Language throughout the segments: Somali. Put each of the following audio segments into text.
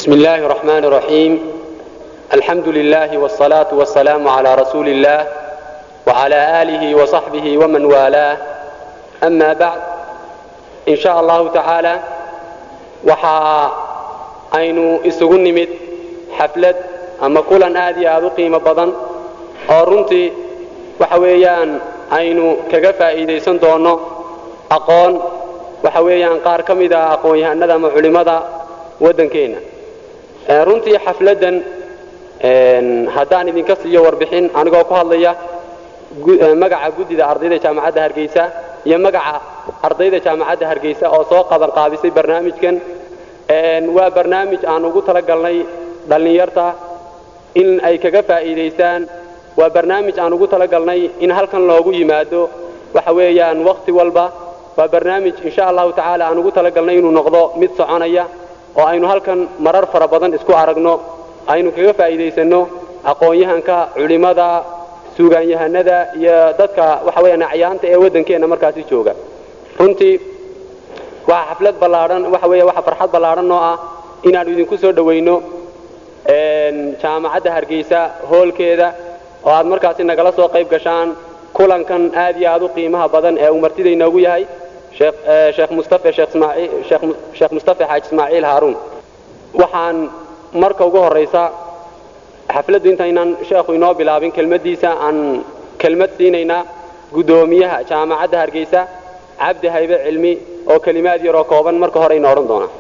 بسم الله الرحمن الرحيم الحمد لله والصلاة والسلام على رسول الله وعلى آله وصحبه ومن والاه أما بعد إن شاء الله تعالى وحا أين إسغن نمت حفلة أما كلا آدي آذو قيمة بدن أورنتي وحويان أين كغفا إيديسان دونو أقون وحويان قار كمدا أقون يهندا معلمدا ودنكينا runtii xafladdan haddaan idinka siiyo warbixin anigoo ku hadlaya magaca guddida ardayda jaamacadda hargeysa iyo magaca ardayda jaamacadda hargeysa oo soo qaban qaabisay barnaamijkan waa barnaamij aan ugu talagalnay dhallinyarta in ay kaga faa'iidaystaan waa barnaamij aan ugu talagalnay in halkan loogu yimaado waxa weeyaan wakhti walba waa barnaamij insha allahu tacaala aan ugu talagalnay inuu noqdo mid soconaya oo aynu halkan marar fara badan isku aragno aynu kaga faa'iidaysanno aqoon-yahanka culimmada suugaanyahanada iyo dadka waxa weeyaan acyaanta ee waddankeenna markaasi jooga runtii waxa xaflad ballaadhan waxa weeye waxa farxad ballaadhan oo ah inaannu idinku soo dhowayno jaamacadda hargeysa hoolkeeda oo aad markaasi nagala soo qayb gashaan kulankan aad iyo aad u qiimaha badan ee uu martida inoogu yahay sheekh mustafe sheekh mustafe xaaji ismaaciil haaruun waxaan marka ugu horraysa xafladdu intaynaan sheekhu inoo bilaabin kelmaddiisa aan kelmad siinaynaa guddoomiyaha jaamacadda hargeysa cabdi haybe cilmi oo kelimaad yaroo kooban marka hore ina odhan doonaa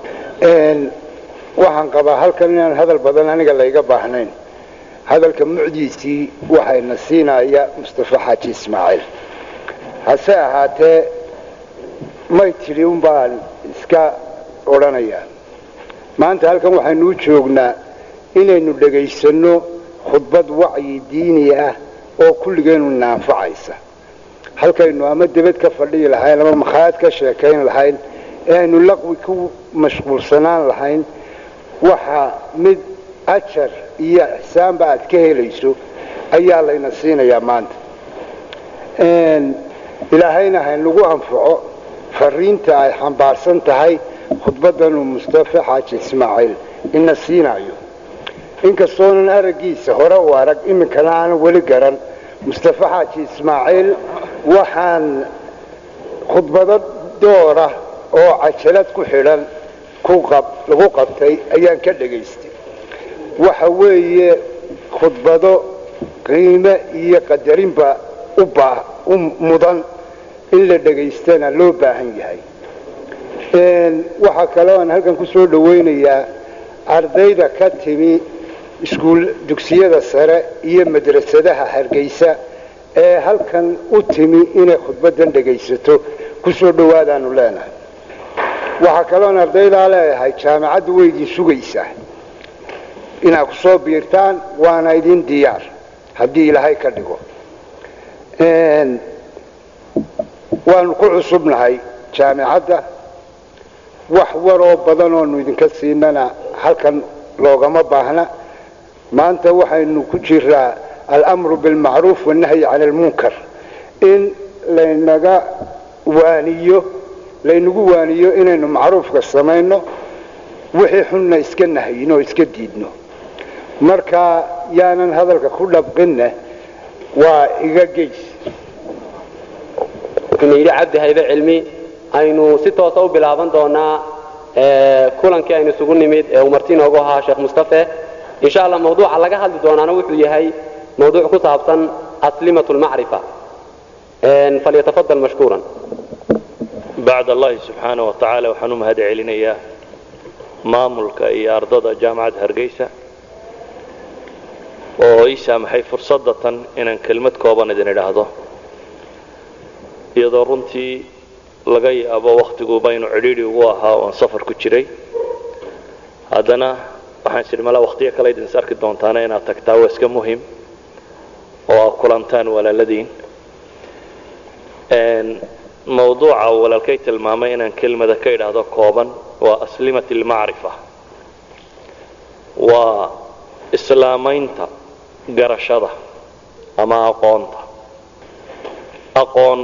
waxaan qabaa halkan inaan hadal badan aniga layga baahnayn hadalka mucdiisii waxayna siinaya mustafe xaaji ismaaciil hase ahaatee may tidhi un baan iska odhanayaa maanta halkan waxaynu u joognaa inaynu dhegaysanno khudbad wacyi diini ah oo kulligeennu naanfacaysa halkaynu ama debad ka fadhiyi lahayn ama makhaayad ka sheekayn lahayn ee aynu laqwi ku mashquulsanaan lahayn waxa mid ajar iyo ixsaanba aad ka helayso ayaa layna siinayaa maanta ilaahayna haynagu anfaco fariinta ay xambaarsan tahay khudbaddanuu mustafe xaaji ismaaciil ina siinayo inkastoonan araggiisa hore u arag iminkana aanan weli garan mustafe xaaji ismaaciil waxaan khudbado doora oo cajalad ku xidhan lagu qabtay ayaan ka dhegaystay waxa weeye khudbado qiime iyo qadarinba u mudan in la dhegaystana loo baahan yahay waxaa kaloo aan halkan ku soo dhowaynayaa ardayda ka timi iskuul dugsiyada sare iyo madrasadaha hargeysa ee halkan u timi inay khudbaddan dhegaysato ku soo dhowaadaanu leenahay waxaa kaloon ardaydaa leeyahay jaamacaddu way idin sugaysaa inaad ku soo biirtaan waana idin diyaar haddii ilaahay ka dhigo waanu ku cusubnahay jaamicadda wax waroo badan oonu idinka siinana halkan loogama baahna maanta waxaynu ku jiraa alamru bilmacruuf wannahyi cani almunkar in laynaga waaniyo laynagu waaniyo inaynu macruufka samayno wixii xunna iska nahayino oo iska diidno marka yaanan hadalka ku dhabqinne waa iga geys yidhi cabdi haybe cilmi aynu si toosa u bilaaban doonaa kulankii aynu isugu nimid ee uu marti inoogu ahaa sheekh mustafe insha allah mawduuca laga hadli doonaana wuxuu yahay mawduuc ku saabsan aslimat lmacrifa falyatafadal mashkuuran bacd allahi subxaana wa tacaala waxaan u mahad celinayaa maamulka iyo ardada jaamacadda hargeysa oo ii saamaxay fursadda tan inaan kelmad kooban idin idhaahdo iyadoo runtii laga yaabo wakhtiguu baynu cidhiidhi ugu ahaa oon safar ku jiray haddana waxaan sidhi malaa wakhtiyo kale idin is arki doontaana inaad tagtaa waa iska muhim oo aad kulantaan walaaladiin mawduuca uu walaalkay tilmaamay inaan kelmada ka idhaahdo kooban waa aslimat almacrifa waa islaamaynta garashada ama aqoonta aqoon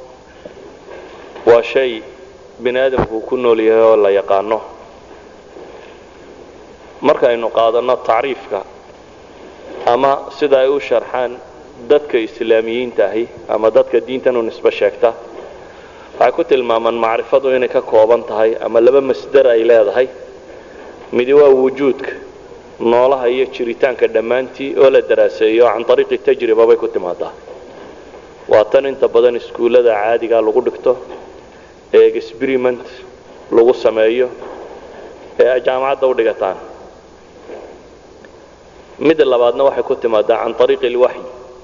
waa shay bini aadamku uu ku nool yahay oo la yaqaano markaynu qaadanno tacriifka ama sida ay u sharxaan dadka islaamiyiinta ahi ama dadka diintan u nisbo sheegta waxay ku tilmaamaan macrifadu inay ka kooban tahay ama laba masdar ay leedahay midi waa wujuudka noolaha iyo jiritaanka dhammaantii oo la daraaseeyo can ariiqi tajriba bay ku timaadaa waa tan inta badan iskuullada caadigaa lagu dhigto ee experiment lagu sameeyo ee ay jaamacadda u dhigataan midda labaadna waxay ku timaadaa can ariiqi alwaxyi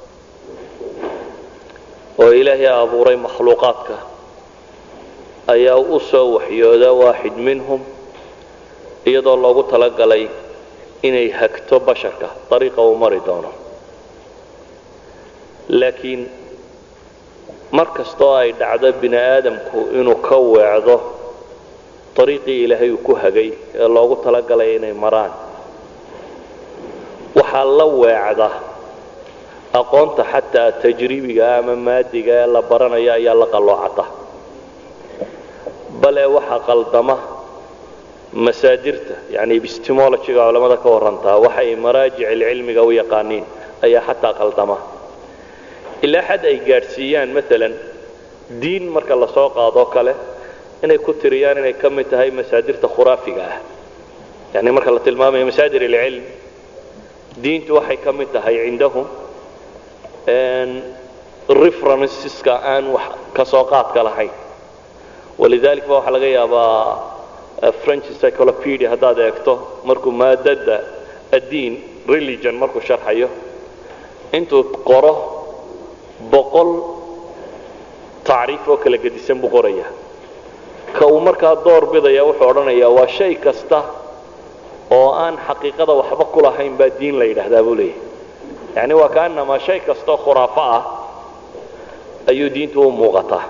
oo ilaahay abuuray makhluuqaadka ayaa u soo waxyooda waaxid minhum iyadoo loogu talagalay inay hagto basharka ariiqa uu mari doono laakiin mar kastoo ay dhacdo bini aadamku inuu ka weecdo ariiqii ilaahay uu ku hagay ee loogu talagalay inay maraan waxaa la weecda aqoonta xataa tajribiga ama maadiga ee la baranaya ayaa la qalloocata bale waxaa qaldama masaadirta yani epistemologyga culamada ka warantaa waxay maraajic cilmiga u yaqaaniin ayaa xataa qaldama ilaa xad ay gaadhsiiyaan maalan diin marka lasoo qaadoo kale inay ku tiriyaan inay ka mid tahay masaadirta khuraafiga ah yani marka la tilmaamayo masaadir alcilm diintu waxay ka mid tahay cindahum referenceska aan wax ka soo qaadka lahayn walidalik ba waxaa laga yaabaa french cyclopedia haddaad eegto markuu maadada addiin religion markuu sharxayo intuu qoro boqol tacriif oo kala gedisan buu qoraya ka uu markaa door bidaya wuxuu odhanayaa waa shay kasta oo aan xaqiiqada waxba ku lahayn baa diin la yidhaahdaa buu leeyahy yani waa kaanamaa shay kastoo khuraafo ah ayuu diintu u muuqataa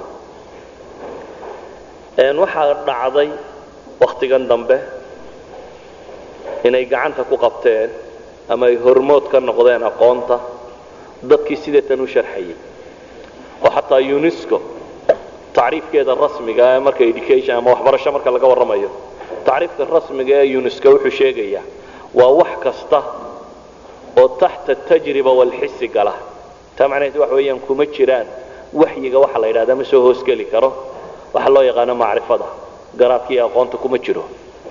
waxaa dhacday wakhtigan dambe inay gacanta ku qabteen ama ay hormood ka noqdeen aqoonta dadkii sideetan u sharxayay oo xataa unesco tacriifkeeda rasmiga ee marka education ama waxbarasho marka laga warramayo tacriifka rasmiga ee unesco wuxuu sheegayaa waa wax kasta oo taxta tajriba walxisi gala taa macnaheed waxa weeyaan kuma jiraan waxyiga waxa la yidhahdaa ma soo hoosgeli karo waxa loo yaqaano macrifada garaadkii aqoonta kuma jiro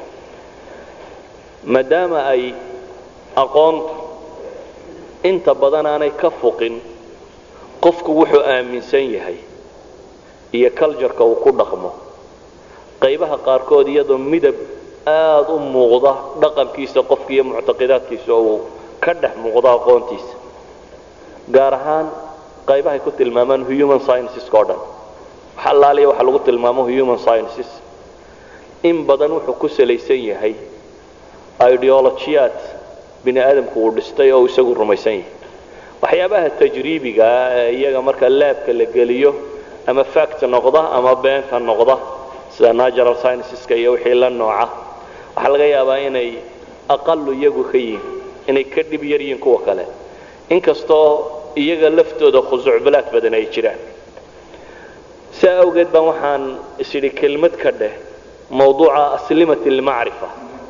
maadaama ay aqoontu inta badan aanay ka fuqin qofku wuxuu aaminsan yahay iyo cultureka uu ku dhaqmo qaybaha qaarkood iyadoo midab aad u muuqda dhaqankiisa qofka iyo muctaqidaadkiisa uu ka dhex muuqdo aqoontiisa gaar ahaan qaybahay ku tilmaamaan human scienceska o dhan wax allaaliya waxa lagu tilmaamo human sciences in badan wuxuu ku salaysan yahay ideolojiyaad bini aadamku uu dhistay oo isagu rumaysan yahay waxyaabaha tajriibigaa ee iyaga marka laabka la geliyo ama fact noqda ama beenta noqda sida natural scienceska iyo wixii la nooca waxaa laga yaabaa inay aqalu iyagu ka yihin inay ka dhib yar yihiin kuwa kale inkastoo iyaga laftooda khusuucbalaad badan ay jiraan saa awgeed baan waxaan isidhi kelmad ka dheh mawduuca aslimat almacrifa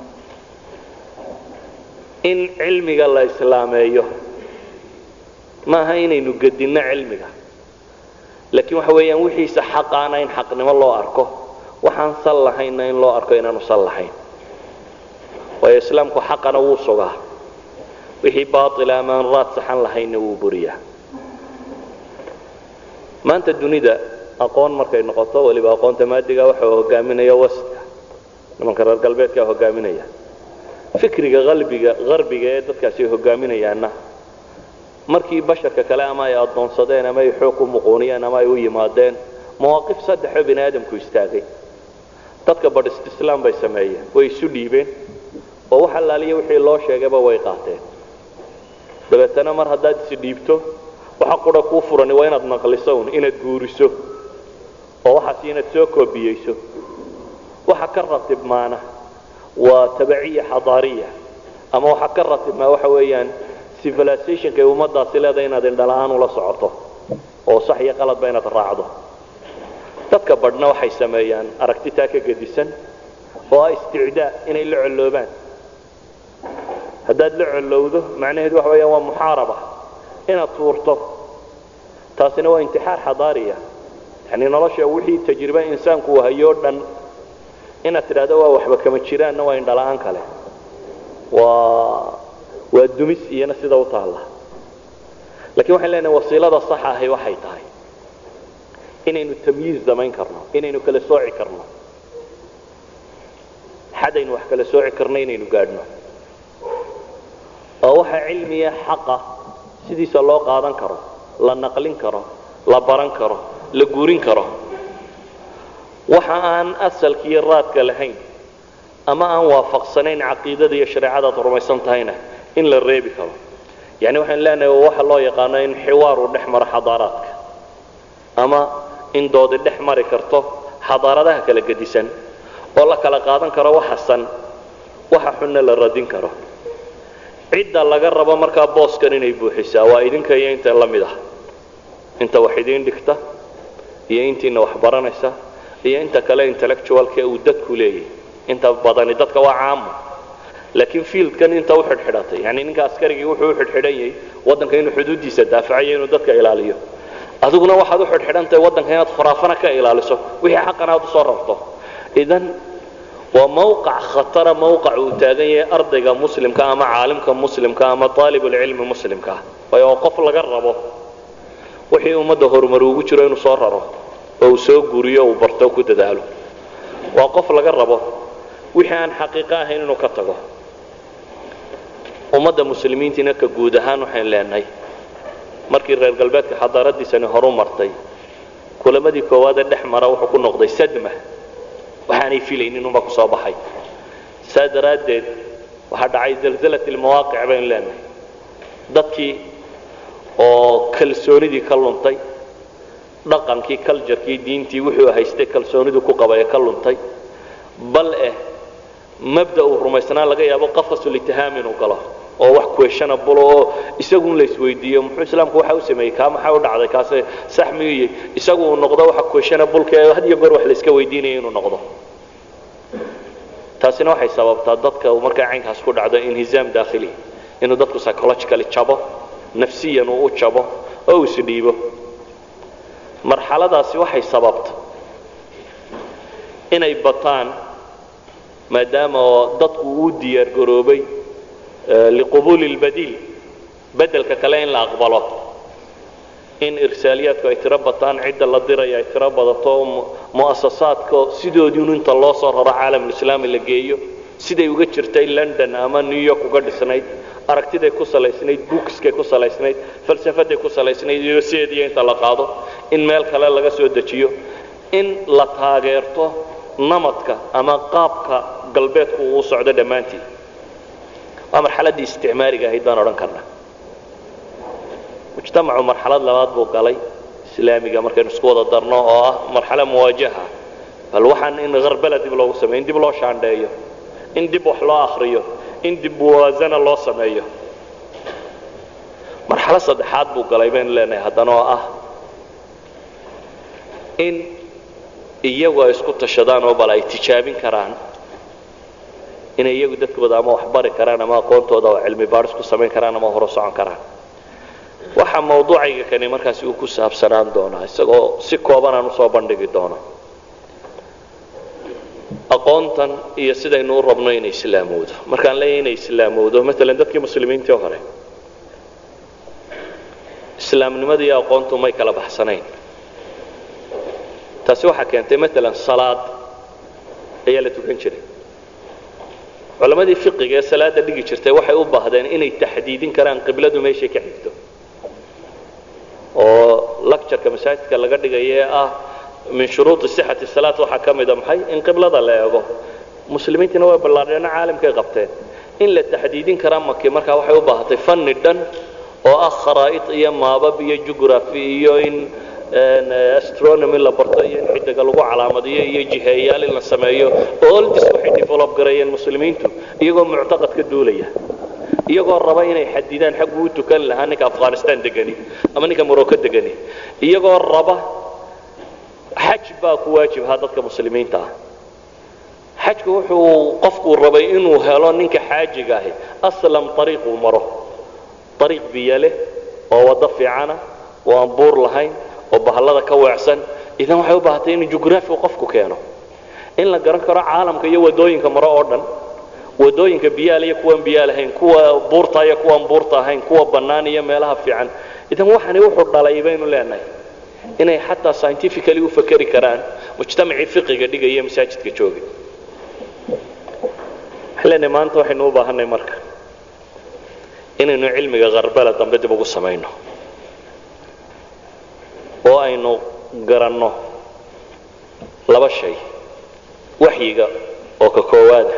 in cilmiga la islaameeyo maaha inaynu gedinno cilmiga laakiin waxa weeyaan wixiisa xaqaana in xaqnimo loo arko waxaan sal lahaynna in loo arko inaanu sal lahayn waayo islaamku xaqana wuu sugaa wixii baaila ama aan raad saxan lahaynna wuu buriyaa maanta dunida aqoon markay noqoto waliba aqoonta maadiga waxa hogaaminaya wastka nimanka reer galbeedkaa hogaaminaya fikriga qalbiga qarbiga ee dadkaasi ay hogaaminayaanna markii basharka kale ama ay addoonsadeen ama ay xoog u muquuniyeen ama ay u yimaadeen mawaaqif saddexoo bini aadamku istaagay dadka badhist islaam bay sameeyeen way isu dhiibeen oo wax allaaliya wixii loo sheegayba way qaateen dabeetana mar haddaad isi dhiibto waxa qura kuu furani waa inaad naqliso un inaad guuriso oo waxaas inaad soo koobiyeyso waxa ka ratibmaana waa tabaciya xadaariya ama waxa ka ratibmaa waxa weeyaan civilizationka ay ummadaasi leedahay inaad indhala-aan ula socoto oo sax iyo qaladba inaad raacdo dadka badhna waxay sameeyaan aragtitaa ka gedisan oo ah isticdaa inay la colloobaan haddaad la collowdo macnaheedu waxa weeyaan waa muxaaraba inaad tuurto taasina waa intixaar xadaariya yani nolosha wixii tajribe insaanku uu hayoo dhan inaad tidhahdo waa waxba kama jiraanna waa indhala-aan kale waa waa dumis iyana sida u taalla lakiin waxaan leenahay wasiilada saxa ahi waxay tahay inaynu tamyiiz samayn karno inaynu kala sooci karno xadaynu wax kala sooci karno inaynu gaadhno oo waxa cilmiya xaqa sidiisa loo qaadan karo la naqlin karo la baran karo la guurin karo waxa aan asalka iyo raadka lahayn ama aan waafaqsanayn caqiidada iyo shareecadaad rumaysan tahayna in la reebi karo yani waxaan leenahay waxa loo yaqaano in xiwaar uu dhex maro xadaaraadka ama in doodi dhex mari karto xadaaradaha kala gedisan oo la kala qaadan karo waxa san waxa xunna la radin karo cidda laga rabo markaa booskan inay buuxisaa waa idinka iyo inta la mid ah inta wax idiin dhigta iyo intiina wax baranaysa iyo inta kale intellectualka uu dadku leeyahy inta badani dadka waa caamo laakiin fieldkan inta u xidhxidhatay yani ninka askarigii wuxuu u xidhxidhan yahay waddanka inuu xuduuddiisa daafacayo inuu dadka ilaaliyo adiguna waxaad u xidhxidhantahay waddanka inaad khuraafana ka ilaaliso wixii xaqan aad usoo rarto idan waa mawqac khatara mawqac uu taagan yahay ardayga muslimka ama caalimka muslimka ama aalibulcilmi muslimka waayo waa qof laga rabo wixii ummadda horumar ugu jiro inuu soo raro oo uu soo guriyo uu barto ku dadaalo waa qof laga rabo wixii aan xaqiiqo ahayn inuu ka tago ummadda muslimiintiina ka guud ahaan waxayn leenahay markii reer galbeedka xadaaradiisani horu martay kulamadii koowaadee dhex mara wuxuu ku noqday sadma waxaanay filaynin unbaa kusoo baxay saa daraaddeed waxaa dhacay zalzalat ilmawaaqic baynu leenahay dadkii oo kalsoonidii ka luntay dhaqankii culjarkii diintii wuxuu haystay kalsoonidu ku qabay ka luntay bal eh mabda uu rumaysnaa laga yaabo qafasulitihaam inuu galo oo wax questionable oo isagun la isweydiiyo muxuu islaamku waxa u sameeyey kaa maxaa u dhacday kaase sax miyuy isagu uu noqdo waxa questionableka ee had iyo goor wax la iska weydiinaya inuu noqdo taasina waxay sababtaa dadka markaa caynkaas ku dhacdo inhizaam daakhili inuu dadku psychologically jabo nafsiyan uu u jabo oo uu isdhiibo marxaladaasi waxay sababta inay bataan maadaama oo dadku uu diyaar garoobay liqubuuli اlbadiil bedelka kale in la aqbalo in irsaaliyaadku ay tiro bataan cidda la diraya ay tiro badato mu'asasaadka sidoodiinu inta loo soo raro caalamulislaami la geeyo siday uga jirtay london ama new york uga dhisnayd aragtiday ku salaysnayd bookskay ku salaysnayd falsafaday ku salaysnayd iyo sideediyo inta la qaado in meel kale laga soo dejiyo in la taageerto namadka ama qaabka galbeedku uu socdo dhammaantii waa marxaladdii isticmaariga ahayd baan odhan karnaa mujtamacu marxalad labaad buu galay islaamiga markaynu isku wada darno oo ah marxalo muwaajaha bal waxaan in harbala dib loogu sameyo in dib loo shaandheeyo in dib wax loo akriyo in dib muwaasana loo sameeyo marxalo saddexaad buu galay baynu leenahay haddana oo ah in iyagu ay isku tashadaan oo bal ay tijaabin karaan inay iyagu dadkooda ama wax bari karaan ama aqoontooda oo cilmi baadhis ku samayn karaan ama horo socon karaan waxa mawduucayga kani markaasi uu ku saabsanaan doonaa isagoo si kooban aan usoo bandhigi doono aqoontan iyo sidaynu u rabno inay islaamowdo markaan leeyahay inay islaamowdo maalan dadkii muslimiintii hore islaamnimada iyo aqoontu may kala baxsanayn taasi waxaa keentay maalan salaad ayaa la tukan jiray culammadii fiqiga ee salaada dhigi jirtay waxay u baahdeen inay taxdiidin karaan qibladu meeshay ka xigto oo lactureka masaajidka laga dhigaya ee ah min shuruudi sixati salaat waxaa ka mida maxay in qiblada la eego muslimiintiina way ballaadheena caalamkay qabteen in la taxdiidin karaa maki markaa waxay u baahatay fanni dhan oo ah kharaa'id iyo maabab iyo jugraphy iyo in astronomy la barto iyo in xidiga lagu calaamadiyo iyo jiheeyaal in la sameeyo oldis waxay develop gareeyeen muslimiintu iyagoo muctaqad ka duulaya iyagoo raba inay xadidaan xaggu u tukan lahaa ninka afghanistan degani ama ninka morocco degani iyagoo raba xaj baa ku waajibhaa dadka muslimiinta ah xajku wuxuu qofku rabay inuu helo ninka xaajiga ahi aslam ariiq uu maro ariiq biyo leh oo waddo fiicana oo aan buur lahayn oo bahallada ka weecsan idan waxay u baahatay inuu jugraafi qofku keeno in la garan karo caalamka iyo waddooyinka maro oo dhan waddooyinka biyaal iyo kuwaan biyaa lahayn kuwa buurta iyo kuwaan buurta ahayn kuwa bannaan iyo meelaha fiican idan waxani wuxuu dhalay baynu leenahay inay xataa scientifically u fakeri karaan mujtamacii fiqiga dhigaya masaajidka joogay waxaan leenahay maanta waxaynu u baahanay marka inaynu cilmiga kharbala dambe dib ugu samayno oo aynu garanno laba shay waxyiga oo ka koowaada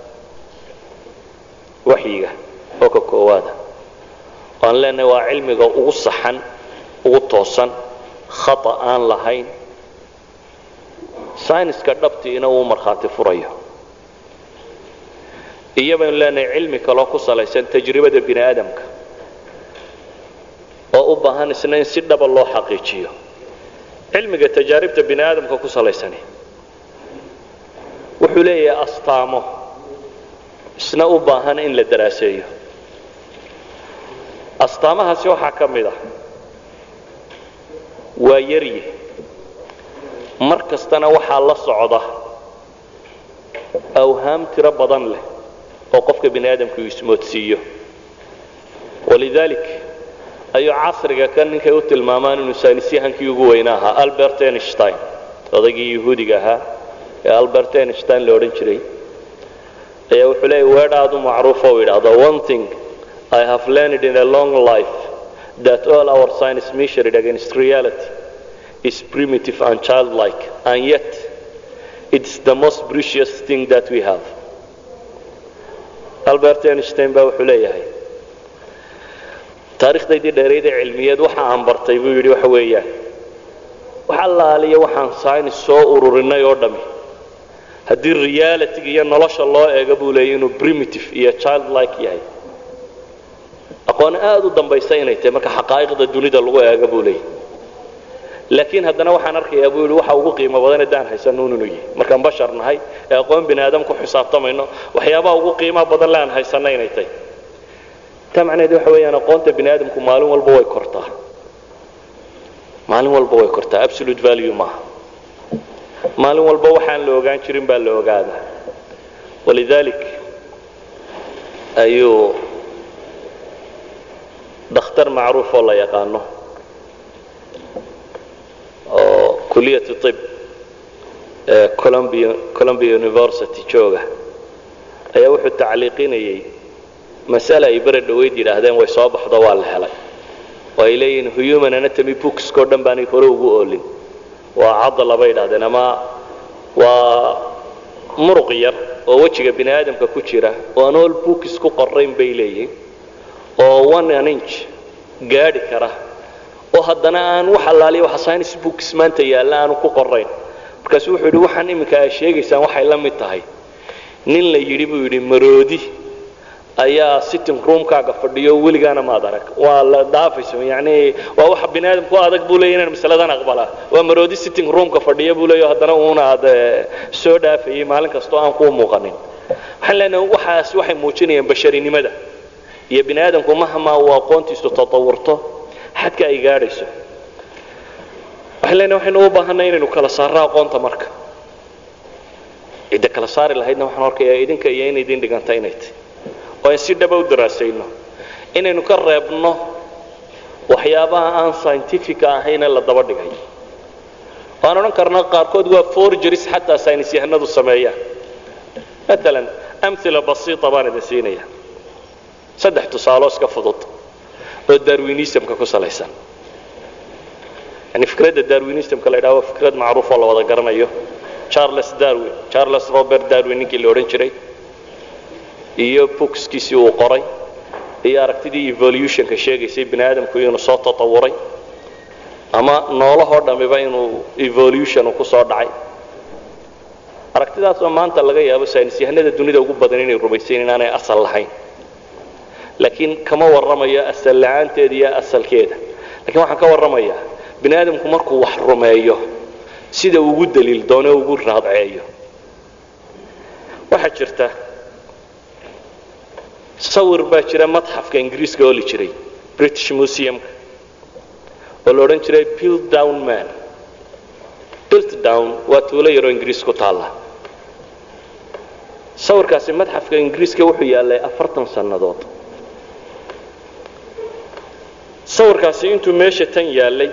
waxyiga oo ka koowaada waan leenahay waa cilmiga ugu saxan ugu toosan khata aan lahayn sayniska dhabtiina uu markhaati furayo iyo baynu leenahay cilmi kaloo ku salaysan tajribada bini aadamka oo u baahan isna in si dhaba loo xaqiijiyo cilmiga tajaaribta bini aadamka ku salaysani wuxuu leeyahay astaamo isna u baahan in la daraaseeyo astaamahaasi waxaa ka mid ah waa yaryi mar kastana waxaa la socda awhaam tiro badan leh oo qofka bini aadamku uu ismoodsiiyo walidaalik ayuu casriga kan ninkay u tilmaamaan inuu saynisyahankii ugu weyna ahaa albert einstein odaygii yahuudiga ahaa ee albert einstein la odhan jiray ayaa wuxuu leeyahy weedhaadu macruufo u yidhaahdo one thing i have learned in a long life that all our science measured against reality is primitive and childlike and yet it's the most precious thing that we have albert einstein baa wuxuu leeyahay taarikhdaydii dheerayd ee cilmiyeed waxa aan bartay buu yidhi waxa weeyaan wax allaaliya waxaan saynis soo ururinay oo dhammi haddii realityga iyo nolosha loo eego buu leeyay inuu primitive iyo childlike yahay aqoon aad u dambaysa inay tahay marka xaqaa'iqda dunida lagu eego buu leeyay laakiin haddana waxaan arkayaa buu yidhi waxa ugu qiimo badan haddaan haysanno inuu yahay markaan bashar nahay ee aqoon bini aadam ku xisaabtamayno waxyaabaha ugu qiimaha badan le aan haysanno inay tahay taa macnaheedu waxa weeyaan aqoonta bini aadamku maalin walba way kortaa maalin walba way kortaa absolute value maaha maalin walba waxaan la ogaan jirin baa la ogaadaa walidaalik ayuu dhakhtar macruuf oo la yaqaano oo kuliyat ib ee columbia columbia university jooga ayaa wuxuu tacliiqinayay masale ay bere dhoweyd yidhaahdeen way soo baxdo waa la helay oo ay leeyihiin human anatomy bookskao dhan baanay hore ugu oolin waa cadala bay yidhahdeen ama waa muruq yar oo wejiga bini aadamka ku jira oo aan all books ku qorayn bay leeyihiin oo one an inch gaadhi kara oo haddana aan wax allaaliya waxa science books maanta yaalla aanu ku qorayn markaasu wuxuu yidhi waxaan iminka aa sheegaysaan waxay la mid tahay nin la yidhi buu yidhi maroodi ayaa sitting roomkaaga fadhiyo weligaana maad arag waa la dhaafayso yani waa waxa bini aadamku adag buu leeya inaan masaladan aqbalaa waa maroodi sitting roomka fadhiya buu leeya haddana uuna aad soo dhaafayay maalin kastoo aan kuu muuqanin waxaan leenahay waxaas waxay muujinayaan basharinimada iyo bini aadamku mahmaa uu aqoontiisu tatawurto xadka ay gaadhayso waxaan leenahay waxaynu u baahanay inaynu kala saarro aqoonta marka cidda kala saari lahaydna waxaan arkayaa idinka iyo in idin dhiganta inay tahy oo aan si dhaba u daraasayno inaynu ka reebno waxyaabaha aan scientific ahayne la daba dhigay waan odhan karna qaarkood waa forgeries xataa saynis yahanadu sameeyaan maalan amila basiita baan idin siinaya saddex tusaaloo iska fudud oo darwinismka ku salaysan yani fikradda darwinismka la yidhaha waa fikrad macruuf oo la wada garanayo charles darwin charles robert darwin ninkii la odhan jiray iyo bookskiisii uu qoray iyo aragtidii evolutionka sheegaysay bini aadamku inuu soo tatawuray ama noolahoo dhammiba inuu evolution ku soo dhacay aragtidaasoo maanta laga yaabo saynis yahanada dunida ugu badan inay rumaysayn inaanay asal lahayn laakiin kama warramayo asal la-aanteeda iyo asalkeeda lakiin waxaan ka warramayaa bini aadamku markuu wax rumeeyo sida ugu daliil doono ugu raadceeyo waxaa jirta sawir baa jira madxafka ingiriiska ooli jiray british museumka oo la odhan jiray piltdown man piltdown waa tuulo yaroo ingiriis ku taalla sawirkaasi madxafka ingiriiska wuxuu yaallay afartan sannadood sawirkaasi intuu meesha tan yaallay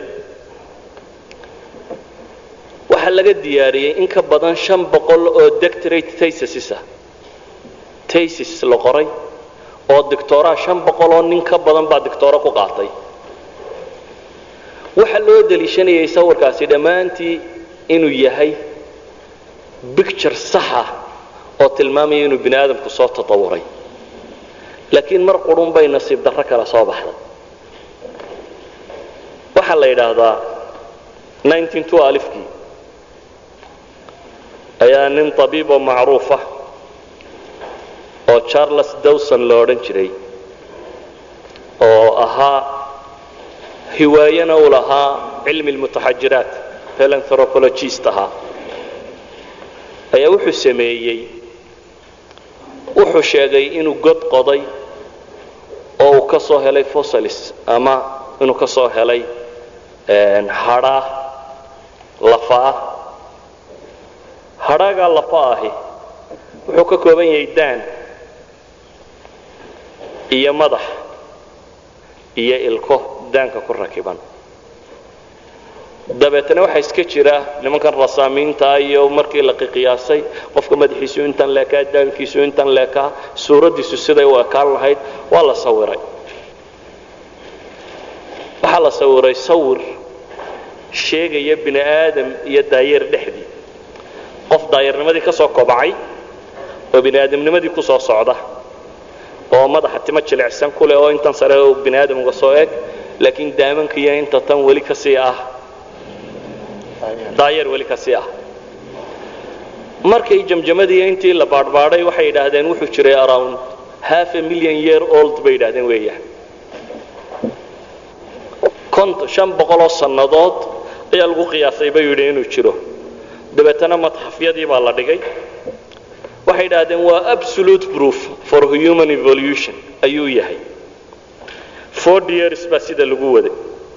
waxaa laga diyaariyey in ka badan shan boqol oo doctorate tasis ah tasis la qoray oo dictoraa shan boqol oo nin ka badan baa dictooro ku qaatay waxaa loo deliishanayay sawirkaasi dhammaantii inuu yahay bicture saxa oo tilmaamaya inuu bini aadamku soo tatawuray laakiin mar qurun bay nasiib darro kale soo baxday waxaa la yidhaahdaa kii ayaa nin tabiib oo macruufa oo charles dawson la odhan jiray oo ahaa hiwaayana uu lahaa cilmi lmutaxajiraat philanthropologist ahaa ayaa wuxuu sameeyey wuxuu sheegay inuu god qoday oo uu ka soo helay fossilis ama inuu ka soo helay hadhaa lafaah hadhaagaa lafa ahi wuxuu ka kooban yahay daan iyo madax iyo ilko daanka ku rakiban dabeetana waxaa iska jira nimankan rasaamiinta iyo markii la qiyaasay qofka madaxiisu intan leekaa daankiisu intan leekaa suuraddiisu siday u ekaan lahayd waa la sawiray waxaa la sawiray sawir sheegaya bini aadam iyo daayeer dhexdii qof daayarnimadii ka soo kobacay oo bini aadamnimadii ku soo socda oo madaxa timo jilicsan ku leh oo intan sare oo bini aadam uga soo eg laakiin daamankiiyo inta tan weli ka sii ah daayeer weli ka sii ah markay jamjamadii intii la baadhbaadhay waxay yidhaahdeen wuxuu jiray around half a million year old bay yidhahdeen weeyaan shan boqoloo sannadood ayaa lagu qiyaasay bay yidhi inuu jiro dabeetana madxafyadii baa la dhigay waxay idhaahdeen waa absolute proof for human evolution ayuu yahay ford years baa sida lagu waday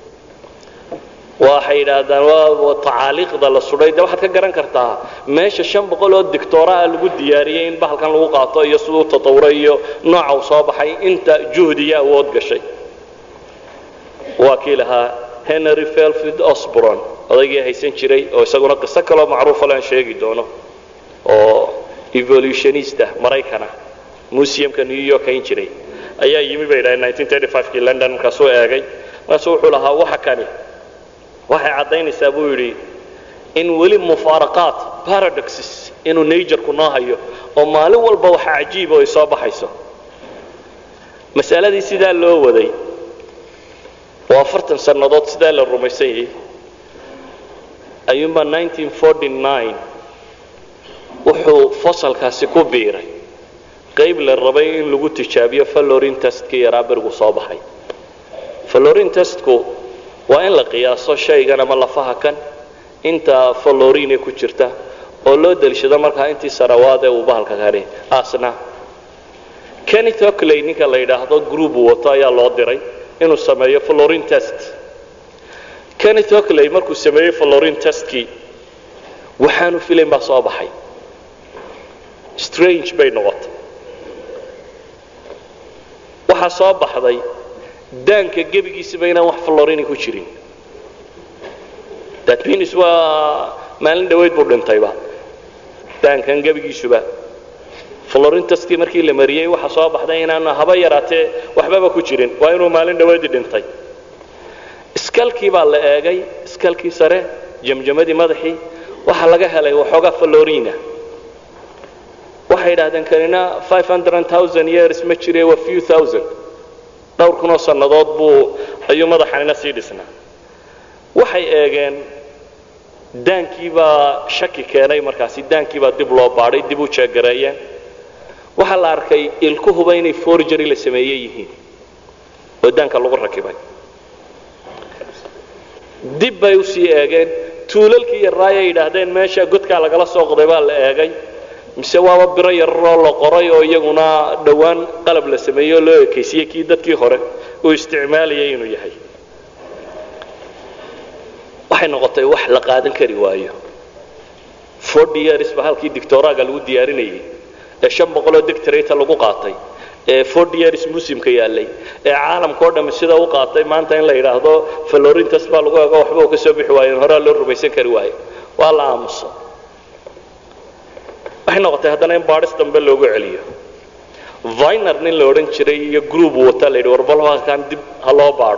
waxay idhaahdaan waa tacaaliiqda la sudhay de waxaad ka garan kartaa meesha shan boqol oo dictooraa lagu diyaariyey in bahalkan lagu qaato iyo siduu tatawuray iyo nooca uu soo baxay inta juhdiya awood gashay waa kii lahaa henry felfid osbron odaygii haysan jiray oo isaguna qiso kaloo macruufa lean sheegi doono oo evolutionista maraykana museumka new york hayn jiray ayaa yimi bay dhahay kii london markaasuu eegay markaasuu wuxuu lahaa waxa kani waxay caddaynaysaa buu yidhi in weli mufaaraqaat paradoxes inuu najarku noo hayo oo maalin walba waxa cajiiba ay soo baxayso masaladii sidaa loo waday oo afartan sannadood sidaa la rumaysan yahay ayuunbaa wuxuu fasalkaasi ku biiray qayb la rabay in lagu tijaabiyo fallorin testkii yaraa berigu soo baxay fallorin testku waa in la qiyaaso shaygan ama lafaha kan inta fallorine ku jirta oo loo deliishado markaa intii sarawaadee uu bahalka kani asna kenneth ocley ninka la yidhaahdo group wato ayaa loo diray inuu sameeyo fallorin test kenneth ocley markuu sameeyey fallorin testkii waxaanu filayn baa soo baxay strange bay noqotay waxaa soo baxday daanka gebigiisaba inaan wax fallorini ku jirin datminis waa maalin dhaweyd buu dhintayba daankan gebigiisuba fallorintaskii markii la mariyey waxaa soo baxday inaan haba yaraatee waxbaba ku jirin waa inuu maalin dhaweydii dhintay iskalkii baa la eegay iskalkii sare jamjamadii madaxii waxaa laga helay waxoogaa fallorina waxay idhahdeen kanina years ma jire waa few thousand dhowr kunoo sannadood buu ayuu madaxanina sii dhisnaa waxay eegeen daankiibaa shaki keenay markaasi daankiibaa dib loo baadhay dib u jeegareeyeen waxaa la arkay ilkuhuba inay forgery la sameeye yihiin oo daanka lagu rakibay dib bay usii eegeen tuulalkii yarraayay yidhaahdeen meesha godkaa lagala soo qoday baa la eegay mise waaba biro yararoo la qoray oo iyaguna dhowaan qalab la sameeyey oo loo ekeysiyey kii dadkii hore uu isticmaalayay inuu yahay waxay noqotay wax la qaadan kari waayo forty years ba halkii dictoraaga lagu diyaarinayay ee shan boqoloo dictorata lagu qaatay ee forty years muslimka yaallay ee caalamka o dhamme sida u qaatay maanta in la yidhaahdo florintas baa lagu ego waxba uu ka soo bixi waayen horaa loo rumaysan kari waayo waa la aamusa waxay noqotay haddana in baadhis dambe loogu celiyo viner nin la odhan jiray iyo group wata la yidhi warbalkan dib ha loo baadho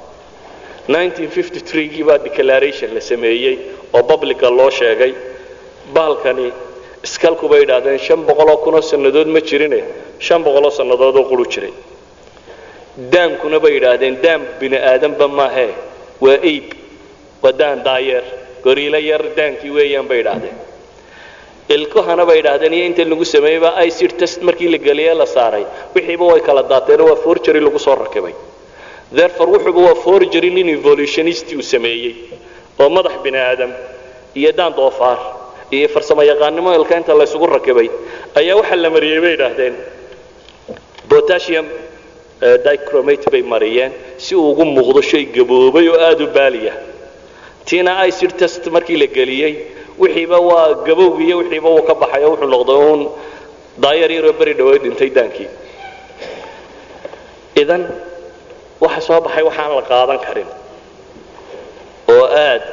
1953gii baa declaration la sameeyey oo publica loo sheegay baalkani iskalku bay idhaahdeen shan boqoloo kunoo sannadood ma jirine shan boqoloo sannadood oo quru jiray daamkuna bay idhaahdeen daam bini aadanba maahee waa aib waa daan daayeer goriilo yar daankii weeyaan bay idhaahdeen ilkuhana bay idhaahdeen iyo inta lagu sameeyeyba icid test markii la geliyey la saaray wixiiba way kala daateenoo waa forgery lagu soo rakibay therefore wuxuuba waa forgery nin evolutionist uu sameeyey oo madax bini aadam iyo daan doofaar iyo farsamo yaqaannimo ilka inta la isugu rakibay ayaa waxaa la mariyey bay idhaahdeen potassium dichromate bay mariyeen si uu ugu muuqdo shay gaboobay oo aada u baaliya tiina icid test markii la geliyey wixiiba waa gabowgi iyo wixiiba uu ka baxay oo wuxuu noqday uun daayar yaroo beri dhaweed dhintay daankii idan waxa soo baxay waxaan la qaadan karin oo aad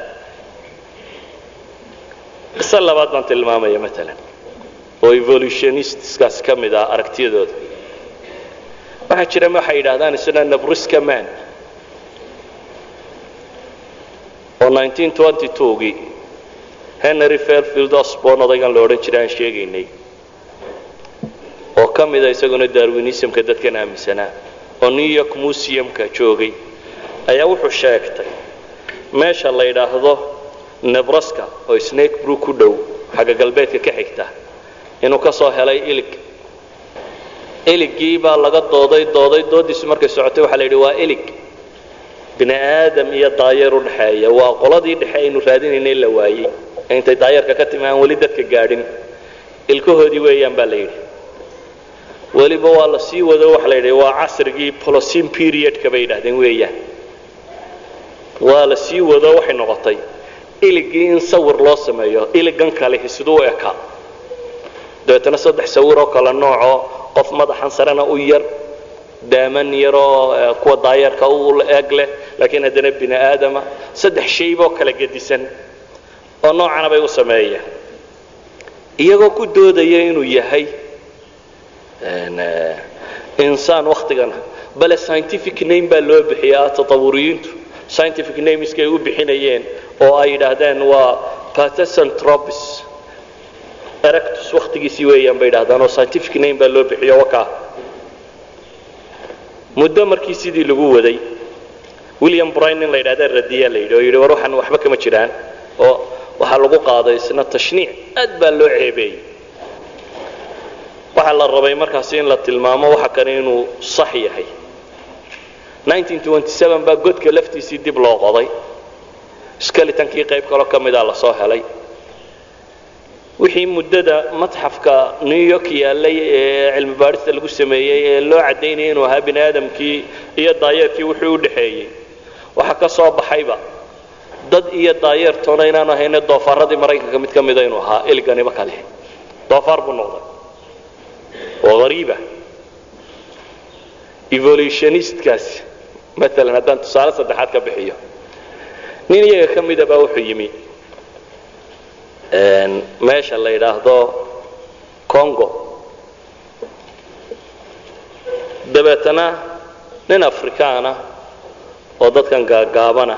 qisa labaad baan tilmaamaya maalan oo evolutionistiskaas ka mid ah aragtiyadooda waxaa jira waxay yidhahdaan isna nabriska man oo 1922gii henry fairfield osborn odaygan la odhan jiray aan sheegaynay oo ka mida isaguna darwinismka dadkan aaminsanaa oo new york museumka joogay ayaa wuxuu sheegtay meesha la yidhaahdo nebraska oo snake brook ku dhow xagga galbeedka ka xigta inuu ka soo helay ilig iligii baa laga dooday dooday doodiisu markay socotay waxaa la yidhi waa ilig bini aadam iyo daayeer u dhexeeya waa qoladii dhexe aynu raadinaynay la waayey intay daayeerka ka timi aan weli dadka gaadhin ilkahoodii weeyaan baa la yidhi weliba waa la sii wado waxa la yidhi waa casrigii polocin periodka bay yidhahdeen weeyaan waa la sii wado waxay noqotay iligii in sawir loo sameeyo iligan kale siduu u ekaa dabeetana saddex sawir oo kale noocoo qof madaxan sarena u yar daaman yaroo kuwa daayeerka u eeg leh laakiin haddana bini aadama saddex shayboo kala gedisan oo noocana bay u sameeyeen iyagoo ku doodaya inuu yahay insaan waktigana bale scientific name baa loo bixiyaa tatawuriyiintu scientific nameskay u bixinayeen oo ay yidhaahdeen waa patesantropis erectus waktigiisii weeyaan bay yidhahdaan oo scientific name baa loo bixiyo wakaa muddo markii sidii lagu waday william bryn in la yidhahda radiyaa la yidhi oo yidhi war waxaan waxba kama jiraan oo waxaa lagu qaaday isna tashniic aad baa loo ceebeeyey waxaa la rabay markaasi in la tilmaamo waxa kale inuu sax yahay 1927 baa godka laftiisii dib loo qoday skeletonkii qayb kaloo ka mida la soo helay wixii muddada matxafka new york yaallay ee cilmi baadhista lagu sameeyey ee loo caddaynayay inuu ahaa bini aadamkii iyo daayeerkii wuxuu u dhexeeyey waxaa ka soo baxayba dad iyo daayeertoona inaanu ahayne doofaaradii maraykanka mid ka mida inuu ahaa iliganiba kale doofaar buu noqday oo hariiba evolutionistkaasi maalan haddaan tusaale saddexaad ka bixiyo nin iyaga ka mida baa wuxuu yimi meesha la yidhaahdo congo dabeetana nin afrikaana oo dadkan gaagaabana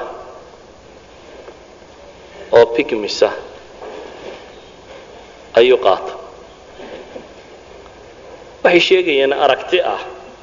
oo pigmisa ayuu qaata waxay sheegayeen aragti ah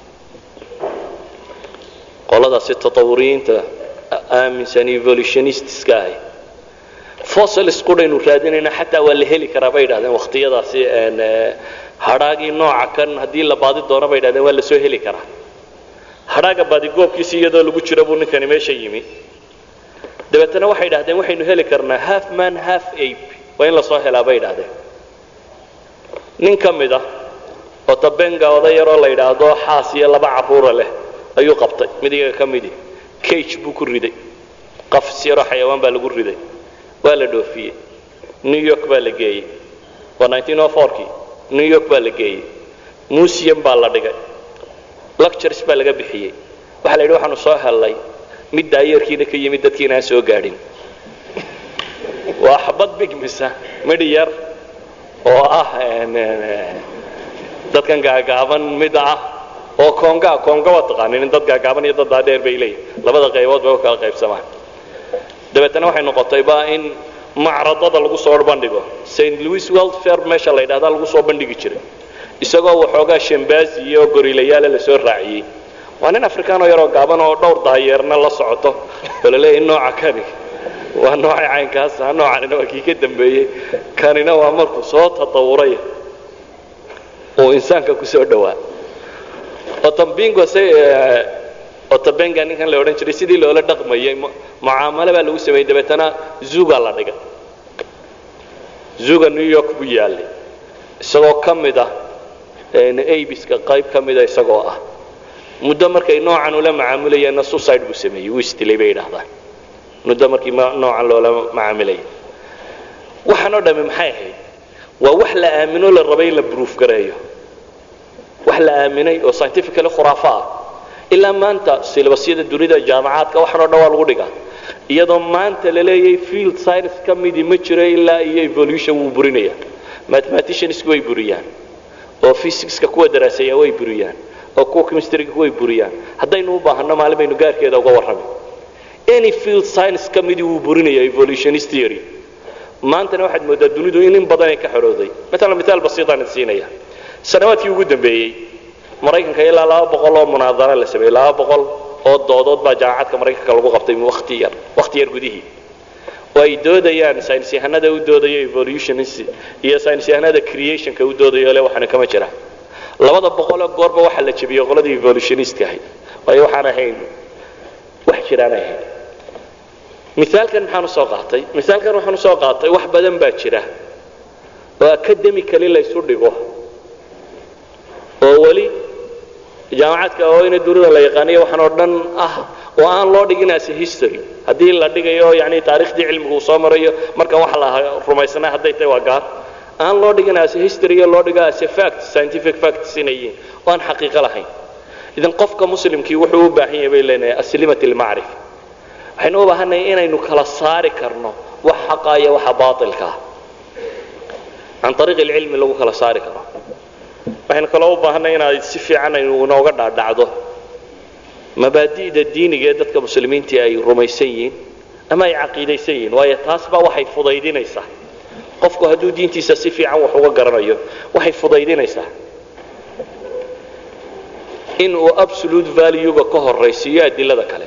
qoladaasi tatawuriyiinta aaminsan evolutionistiska ahi fossils qudhaynu raadinayna xataa waa la heli karaa bay yidhahdeen wakhtiyadaasi hadhaagii nooca kan haddii la baadi doono bay yidhahdeen waa la soo heli karaa hadhaaga baadigoobkiisi iyadoo lagu jiro buu ninkani meesha yimi dabeetana waxay yidhahdeen waxaynu heli karnaa half man half ape waa in la soo helaa bay yidhahdeen nin ka mid ah oo tabenga oday yaroo la yidhaahdo xaas iyo laba carruura leh ayuu qabtay mid iyaga ka midi cage buu ku riday qafs yaroo xayawaan baa lagu riday waa la dhoofiyey new york baa la geeyey waa kii new york baa la geeyey museum baa la dhigay lectures baa laga bixiyey waxaa la yidhi waxaanu soo hellay mid daayeerkiina ka yimid dadkiina aan soo gaadhin waa xabad bigmisa midhi yar oo ah dadkan gaagaaban mid ah oo konga konga waa taqaanin in dad gaagaaban iyo dad daadheer bay leeyihin labada qaybood bay u kala qaybsamaan dabeetana waxay noqotayba in macradada lagu soo bandhigo st louis world fair meesha la yidhahda lagu soo bandhigi jiray isagoo waxoogaa shambazi iyo gorilayaale lasoo raaciyey waa nin afrikaanoo yaroo gaaban oo dhowr daayeerna la socoto oo laleeyahay nooca kani waa noocay caynkaasa noocanina waa kii ka dambeeyey kanina waa markuu soo tatawuray uu insaanka ku soo dhowaa otambingo se otabenga ninkan la odhan jiray sidii loola dhaqmayay mucaamalo baa lagu sameeyey dabeetana zuga la dhigay zuga new york buu yaallay isagoo ka mid ah abiska qayb ka mida isagoo ah muddo markay noocan ula macaamulayeenna suicide buu sameeyey wuu isdilay bay yidhaahdaan muddo markii noocan loola macaamilaya waxaan oo dhammi maxay ahayd waa wax la aamino la rabay in la bruuf gareeyo wax la aaminay oo scientifically khuraafo ah ilaa maanta silabasyada dunida jaamacaadka waxaan oo dhan waa lagu dhigaa iyadoo maanta la leeyahay field science ka midii ma jiro ilaa iyo evolution wuu burinaya mathematiciansku way buriyaan oo physicska kuwa daraaseeya way buriyaan oo kuwa chemistryga way buriyaan haddaynu u baahanno maalin baynu gaarkeeda uga warrami any field science ka midii wuu burinaya evolutionist theory maantana waxaad moodaa dunidu in in badan ay ka xorooday maalan mithaal basiitaan idin siinaya sanawaadkii ugu dambeeyey maraykanka ilaa laba boqol oo munaadara la sameeyey laba boqol oo doodood baa jaamacadka maraykanka lagu qabtay waqti yar waqti yar gudihii oo ay doodayaan saynis yahanada u doodayo evolutionist iyo saynis yahanada creationka u doodayo le waxaana kama jira labada boqoloo goorba waxaa la jebiyey qoladii evolutionistka ahayd waayo waxaan ahayn wax jiraan ahayn misaalkan maxaan usoo qaatay misaalkan waxaan usoo qaatay wax badan baa jira oo academically laysu dhigo oo weli jaamacadka oo ina dunida la yaqaaniyo waxaan oo dhan ah oo aan loo dhigin as history haddii la dhigayo yani taariikhdii cilmigu uu soo marayo marka waxa la rumaysnaa hadday tahay waa gaar aan loo dhigin as history loo dhigo as fact scientific facts inay yihiin oo aan xaqiiqo lahayn idan qofka muslimkii wuxuu u baahan yahay bay leenahay aslimat almacrifa waxaynu u baahannahay inaynu kala saari karno wax xaqa iyo waxa baatilka ah can ariiq alcilmi lagu kala saari karo waxaynu kaloo u baahanay inaad si fiican aynu inooga dhaadhacdo mabaadi'da diiniga ee dadka muslimiintii ay rumaysan yihiin ama ay caqiidaysan yihiin waayo taas baa waxay fudaydinaysaa qofku hadduu diintiisa si fiican wax uga garanayo waxay fudaydinaysaa in uu absolute valuega ka horaysiiyo adilada kale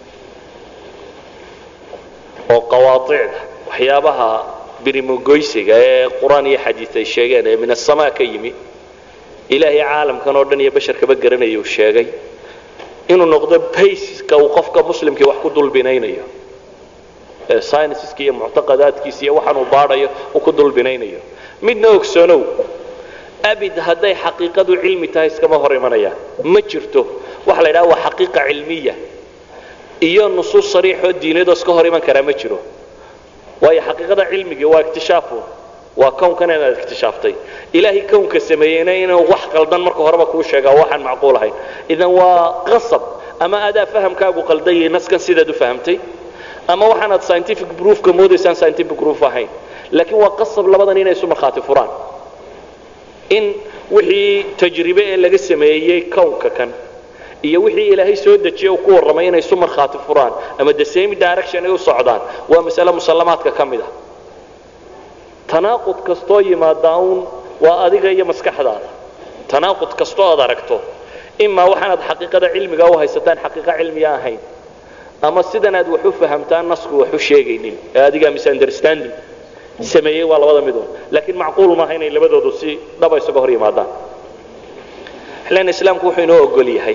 oo qawaacida waxyaabaha birimogoysiga ee qur-aan iyo xadiid ay sheegeen ee min asamaa ka yimi ilaahay caalamkan oo dhan iyo basharkaba garanaya uu sheegay inuu noqdo bayska uu qofka muslimkii wax ku dulbinaynayo ee scienceska iyo muctaqadaadkiisa iyo waxaan uu baadhayo uu ku dulbinaynayo midna ogsoonow abid hadday xaqiiqadu cilmi tahay iskama hor imanayaan ma jirto waxa la yidhaha waa xaqiiqa cilmiya iyo nusuus sariixoo diinadoo iska hor iman karaa ma jiro waayo xaqiiqada cilmigii waa iktishaafun waa kownkan inaad iktishaftay ilaahay kownka sameeyeyna inuu wax qaldan marka horeba kuu sheegaa waxaan macquul ahayn idan waa qasab ama adaa fahamkaagu qaldan yahay naskan sidaad u fahamtay ama waxaanaad scientific proofka moodaysaan scientific proof ahayn laakiin waa qasab labadan inay isu markhaati furaan in wixii tajribe ee laga sameeyey kownka kan iyo wixii ilaahay soo dejiyey uu ku warramay inay isu markhaati furaan ama the same direction ay u socdaan waa masale musallamaadka ka mid ah tanaaqud kastoo yimaada uun waa adiga iyo maskaxdaada tanaaqud kastoo aad aragto imaa waxaanaad xaqiiqada cilmiga u haysataan xaqiiqo cilmiya ahayn ama sidan aad wax u fahamtaan nasku wax u sheegaynin ee adigaa misunderstanding sameeyey waa labada midun laakiin macquul maaha inay labadoodu si dhaba isaga hor yimaadaan xillan islaamku wuxuu inoo ogol yahay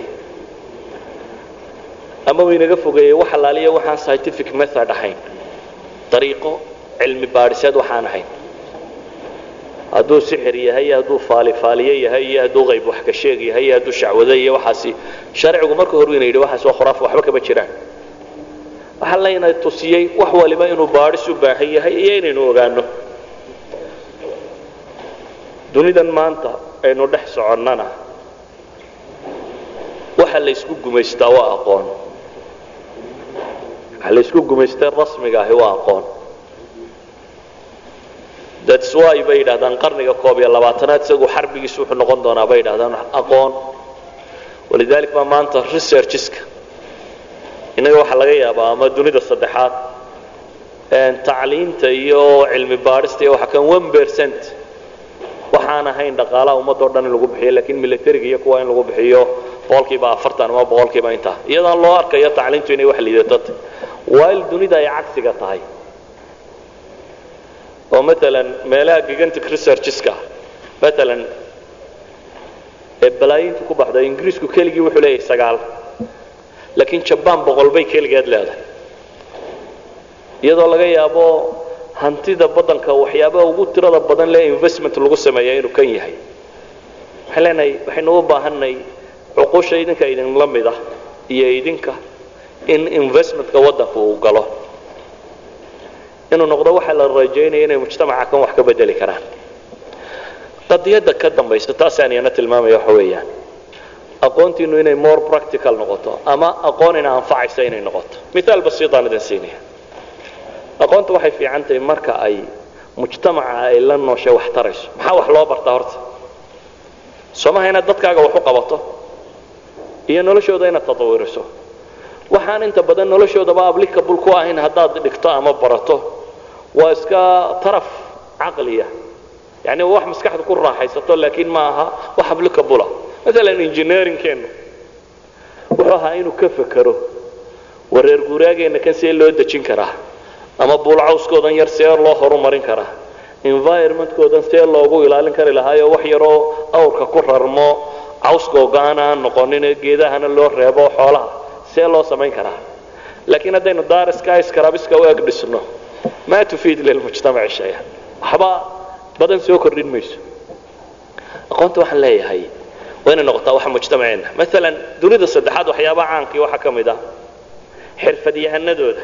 ama uu inaga fogeeyey wax allaaliya waxaan scientific method ahayn dariiqo cilmi baadhiseed waxaan ahayn hadduu sixir yahay iyo hadduu faalifaaliye yahay iyo hadduu qayb wax ka sheeg yahay iyo hadduu shacwado iyo waxaasi sharcigu marka hore ina yidhi waxaas waa khuraaf waxba kama jiraan waxaa layna tusiyey wax waliba inuu baadhis u baahan yahay iyo inaynu ogaano dunidan maanta aynu dhex soconnana waxa la ysku gumaystaa waa aqoon waxa la ysku gumaystay rasmiga ahi waa aqoon that's why bay yidhahdaan qarniga koob iyo labaatanaad isagu xarbigiisu wuxuu noqon doonaa bay yidhahdaan aqoon walidalik baa maanta researcheska innaga waxaa laga yaabaa ama dunida saddexaad tacliinta iyo cilmi baadhista iyo waxa kan one percent waxaan ahayn dhaqaalaha ummadoo dhan in lagu bixiyo lakiin militariga iyo kuwa in lagu bixiyo boqolkiiba afartan ama boqolkiiba intaa iyadoo loo arkayo tacliintu inay wax liidato while dunida ay cagsiga tahay oo maalan meelaha gigantic researcheska maalan ee balaayinta ku baxda ingiriisku keligii wuxuu leeyahay sagaal laakiin jabaan boqol bay keligeed leedahay iyadoo laga yaabo hantida badanka waxyaabaha ugu tirada badan lee investment lagu sameeya inuu kan yahay waxaan leenahay waxaynu u baahanay cuqusha idinka idinla mid ah iyo idinka in investmentka waddanka uu galo inuu noqdo waxa la rajaynaya inay mujtamaca kan wax ka bedeli karaan qadiyadda ka dambaysa taasaan iyana tilmaamaya waxa weeyaan aqoontiinu inay more practical noqoto ama aqoon ina anfacaysa inay noqoto mithaal basiitaan idin siinaya aqoonta waxay fiican tahay marka ay mujtamaca ay la nooshay wax tarayso maxaa wax loo bartaa horta soomaha inaad dadkaaga wax u qabato iyo noloshooda inaad tatawiriso waxaan inta badan noloshoodaba applicable ku ahayn haddaad dhigto ama barato waa iska taraf caqliya yani wax maskaxda ku raaxaysato laakiin ma aha wax applicable maalan engineeringkeennu wuxuu ahaa inuu ka fekero wareer guuraageenna kan see loo dejin karaa ama buulcawskoodan yar see loo horumarin karaa environmentkoodan see loogu ilaalin kari lahaayo wax yaroo awrka ku rarmo cawskooga-aan aan noqonin geedahana loo reebo xoolaha see loo samayn karaa laakiin haddaynu daariska iskarabiska u eg dhisno maa tufiid lilmujtamaci shaya waxba badan soo kordhin mayso aqoonta waxaan leeyahay waa inay noqotaa waxa mujtamaceenna maalan dunida saddexaad waxyaabaha caankii waxaa ka mid ah xirfadyahanadooda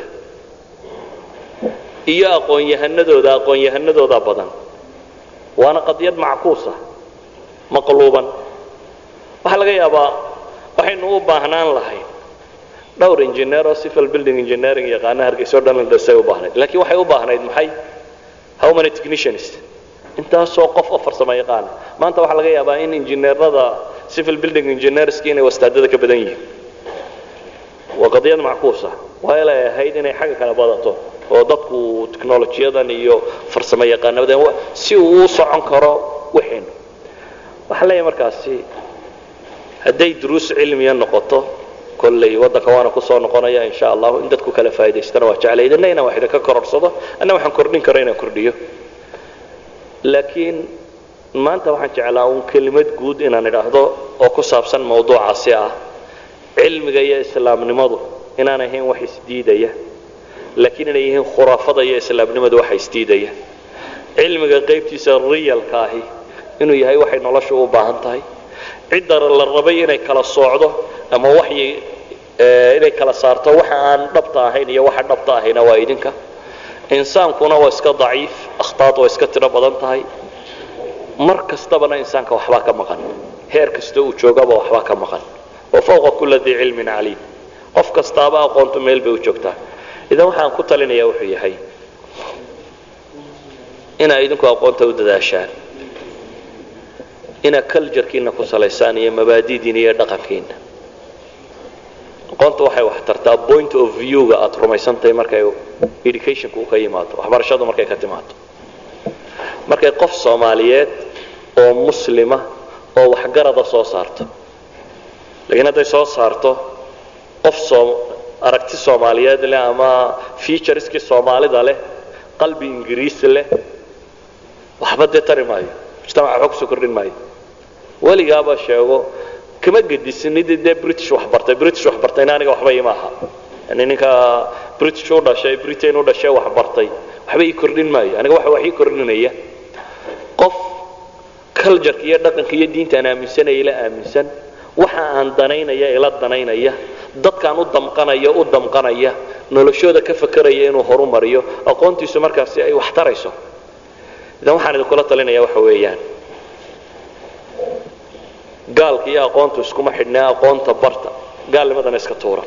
iyo aqoon-yahanadooda aqoon-yahanadooda badan waana qadiyad mackuusa maqluuban waxaa laga yaabaa waxaynu u baahnaan lahayn dhowr engineer oo civil building engineering yaqaana hargeysa o dhan la dhisay u baahnayd laakiin waxay u baahnayd maxay how many technicians intaasoo qof oo farsamo yaqaana maanta waxaa laga yaabaa in injineerada civil building engineerski inay wastaadada ka badan yihiin waa qadiyad mackuusa waa ilay ahayd inay xagga kale badato oo dadku technolojiyadan iyo farsamo yaqaanadan si uu u socon karo waxaynu waxaa leeyahay markaasi hadday duruus cilmiya noqoto kolley waddanka waana kusoo noqonaya insha allahu in dadku kala faa'idaystana waa jeclay idinna inaan wax idinka kororsado anna waxaan kordhin karo inaan kordhiyo laakiin maanta waxaan jeclaa uun kelimad guud inaan idhaahdo oo ku saabsan mawduucaasi ah cilmiga iyo islaamnimadu inaan ahayn wax isdiidaya laakiin inay yihiin khuraafada iyo islaamnimadu waxa isdiidaya cilmiga qaybtiisa riyalka ahi inuu yahay waxay noloshu u baahan tahay cidda la rabay inay kala soocdo ama waxyi inay kala saarto waxa aan dhabta ahayn iyo waxa dhabta ahayna waa idinka insaankuna waa iska daciif akhtaad waa iska tiro badan tahay mar kastabana insaanka waxbaa ka maqan heer kasta uu joogaba waxbaa ka maqan wa fawqa kula dii cilmin caliim qof kastaaba aqoontu meel bay u joogtaa idan waxaan ku talinayaa wuxuu yahay inaa idinku aqoonta u dadaashaan inaa culturekiina ku salaysaan iyo mabaadidiina iyo dhaqankiina aqoonta waxay wax tartaa point of view-ga aad rumaysantahay markay educationka u ka yimaado waxbarashadu markay ka timaado markay qof soomaaliyeed oo muslima oo waxgarada soo saarto laakiin hadday soo saarto qof soo aragti soomaaliyeed leh ama featureskii soomaalida leh qalbi ingiriis leh waxba dee tari maayo mujtamaca waxba kusoo kordhin maayo weligaaba sheego kama gedisinid dee british wax bartay british wax bartayna aniga waxba ima aha yani ninka british u dhashay britain u dhashay wax bartay waxba ii kordhin maayo aniga waxa wax ii kordhinaya qof cultureka iyo dhaqanka iyo diintaan aaminsanaya ila aaminsan waxa aan danaynaya ila danaynaya dadkaan u damqanaya u damqanaya noloshooda ka fakeraya inuu horumariyo aqoontiisu markaasi ay wax tarayso idan waxaan idinkula talinaya waxa weeyaan gaalka iyo aqoontu iskuma xidhnaa aqoonta barta gaalnimadana iska tuura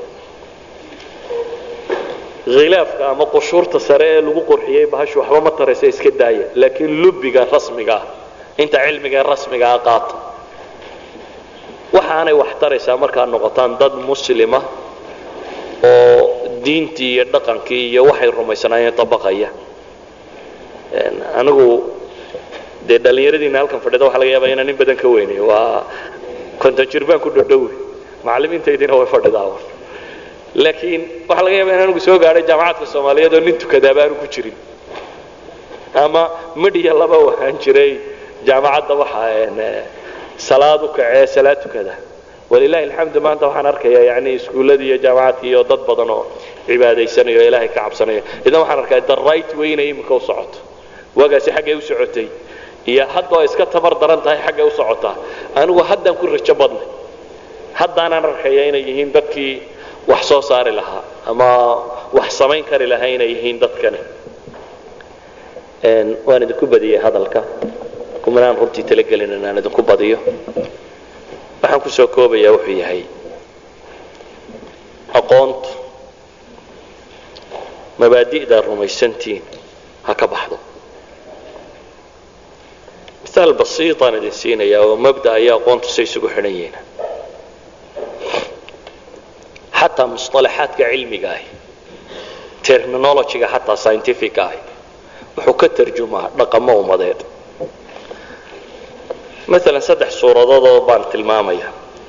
khilaafka ama qushuurta sare ee lagu qurxiyey bahashu waxba ma taraysa iska daaya laakiin lubiga rasmiga ah inta cilmiga ee rasmiga ah qaata waxaanay wax taraysaa markaad noqotaan dad muslima oo diintii iyo dhaqankii iyo waxay rumaysanaayeen dabaqaya anigu dee dhallinyaradiina halkan fadhida waxa laga yaaba inaan in badan ka weynay waa konton jir baan ku dhodhowe macallimiintaydiina way fadhidaa laakiin waxaa laga yaaba in anigu soo gaadhay jaamacadka soomaaliyeed oo nin tukadaa baanu ku jirin ama midhiya laba wahaan jiray jaamacadda waxaa salaad u kacee salaad tukada walilahi alxamdu maanta waxaan arkayaa yani iskuulladii iyo jaamacadkii iyo dad badan oo cibaadaysanayo o ilaahay ka cabsanaya idan waxaan arkaa the right way inay iminka u socoto waagaasi xaggay u socotay iyo hadda oo iska tabar daran tahay xaggay u socotaa anigu haddaan ku rajo badnay haddaanaan arkaya inay yihiin dadkii wax soo saari lahaa ama wax samayn kari lahaa inay yihiin dadkani waan idinku badiyey hadalka kumanaan runtii talagelin inaan idinku badiyo waxaan ku soo koobayaa wuxuu yahay aqoontu mabaadi'daa rumaysantiin ha ka baxdo miaal basiitaan idin siinaya oo mabda iyo aqoontu say isugu xidhan yihiin xataa musطalaxaadka cilmiga ahi terminologyga xataa scientific ahi wuxuu ka tarjumaa dhaqamo ummadeed maalan saddex suuradoodoo baan tilmaamaya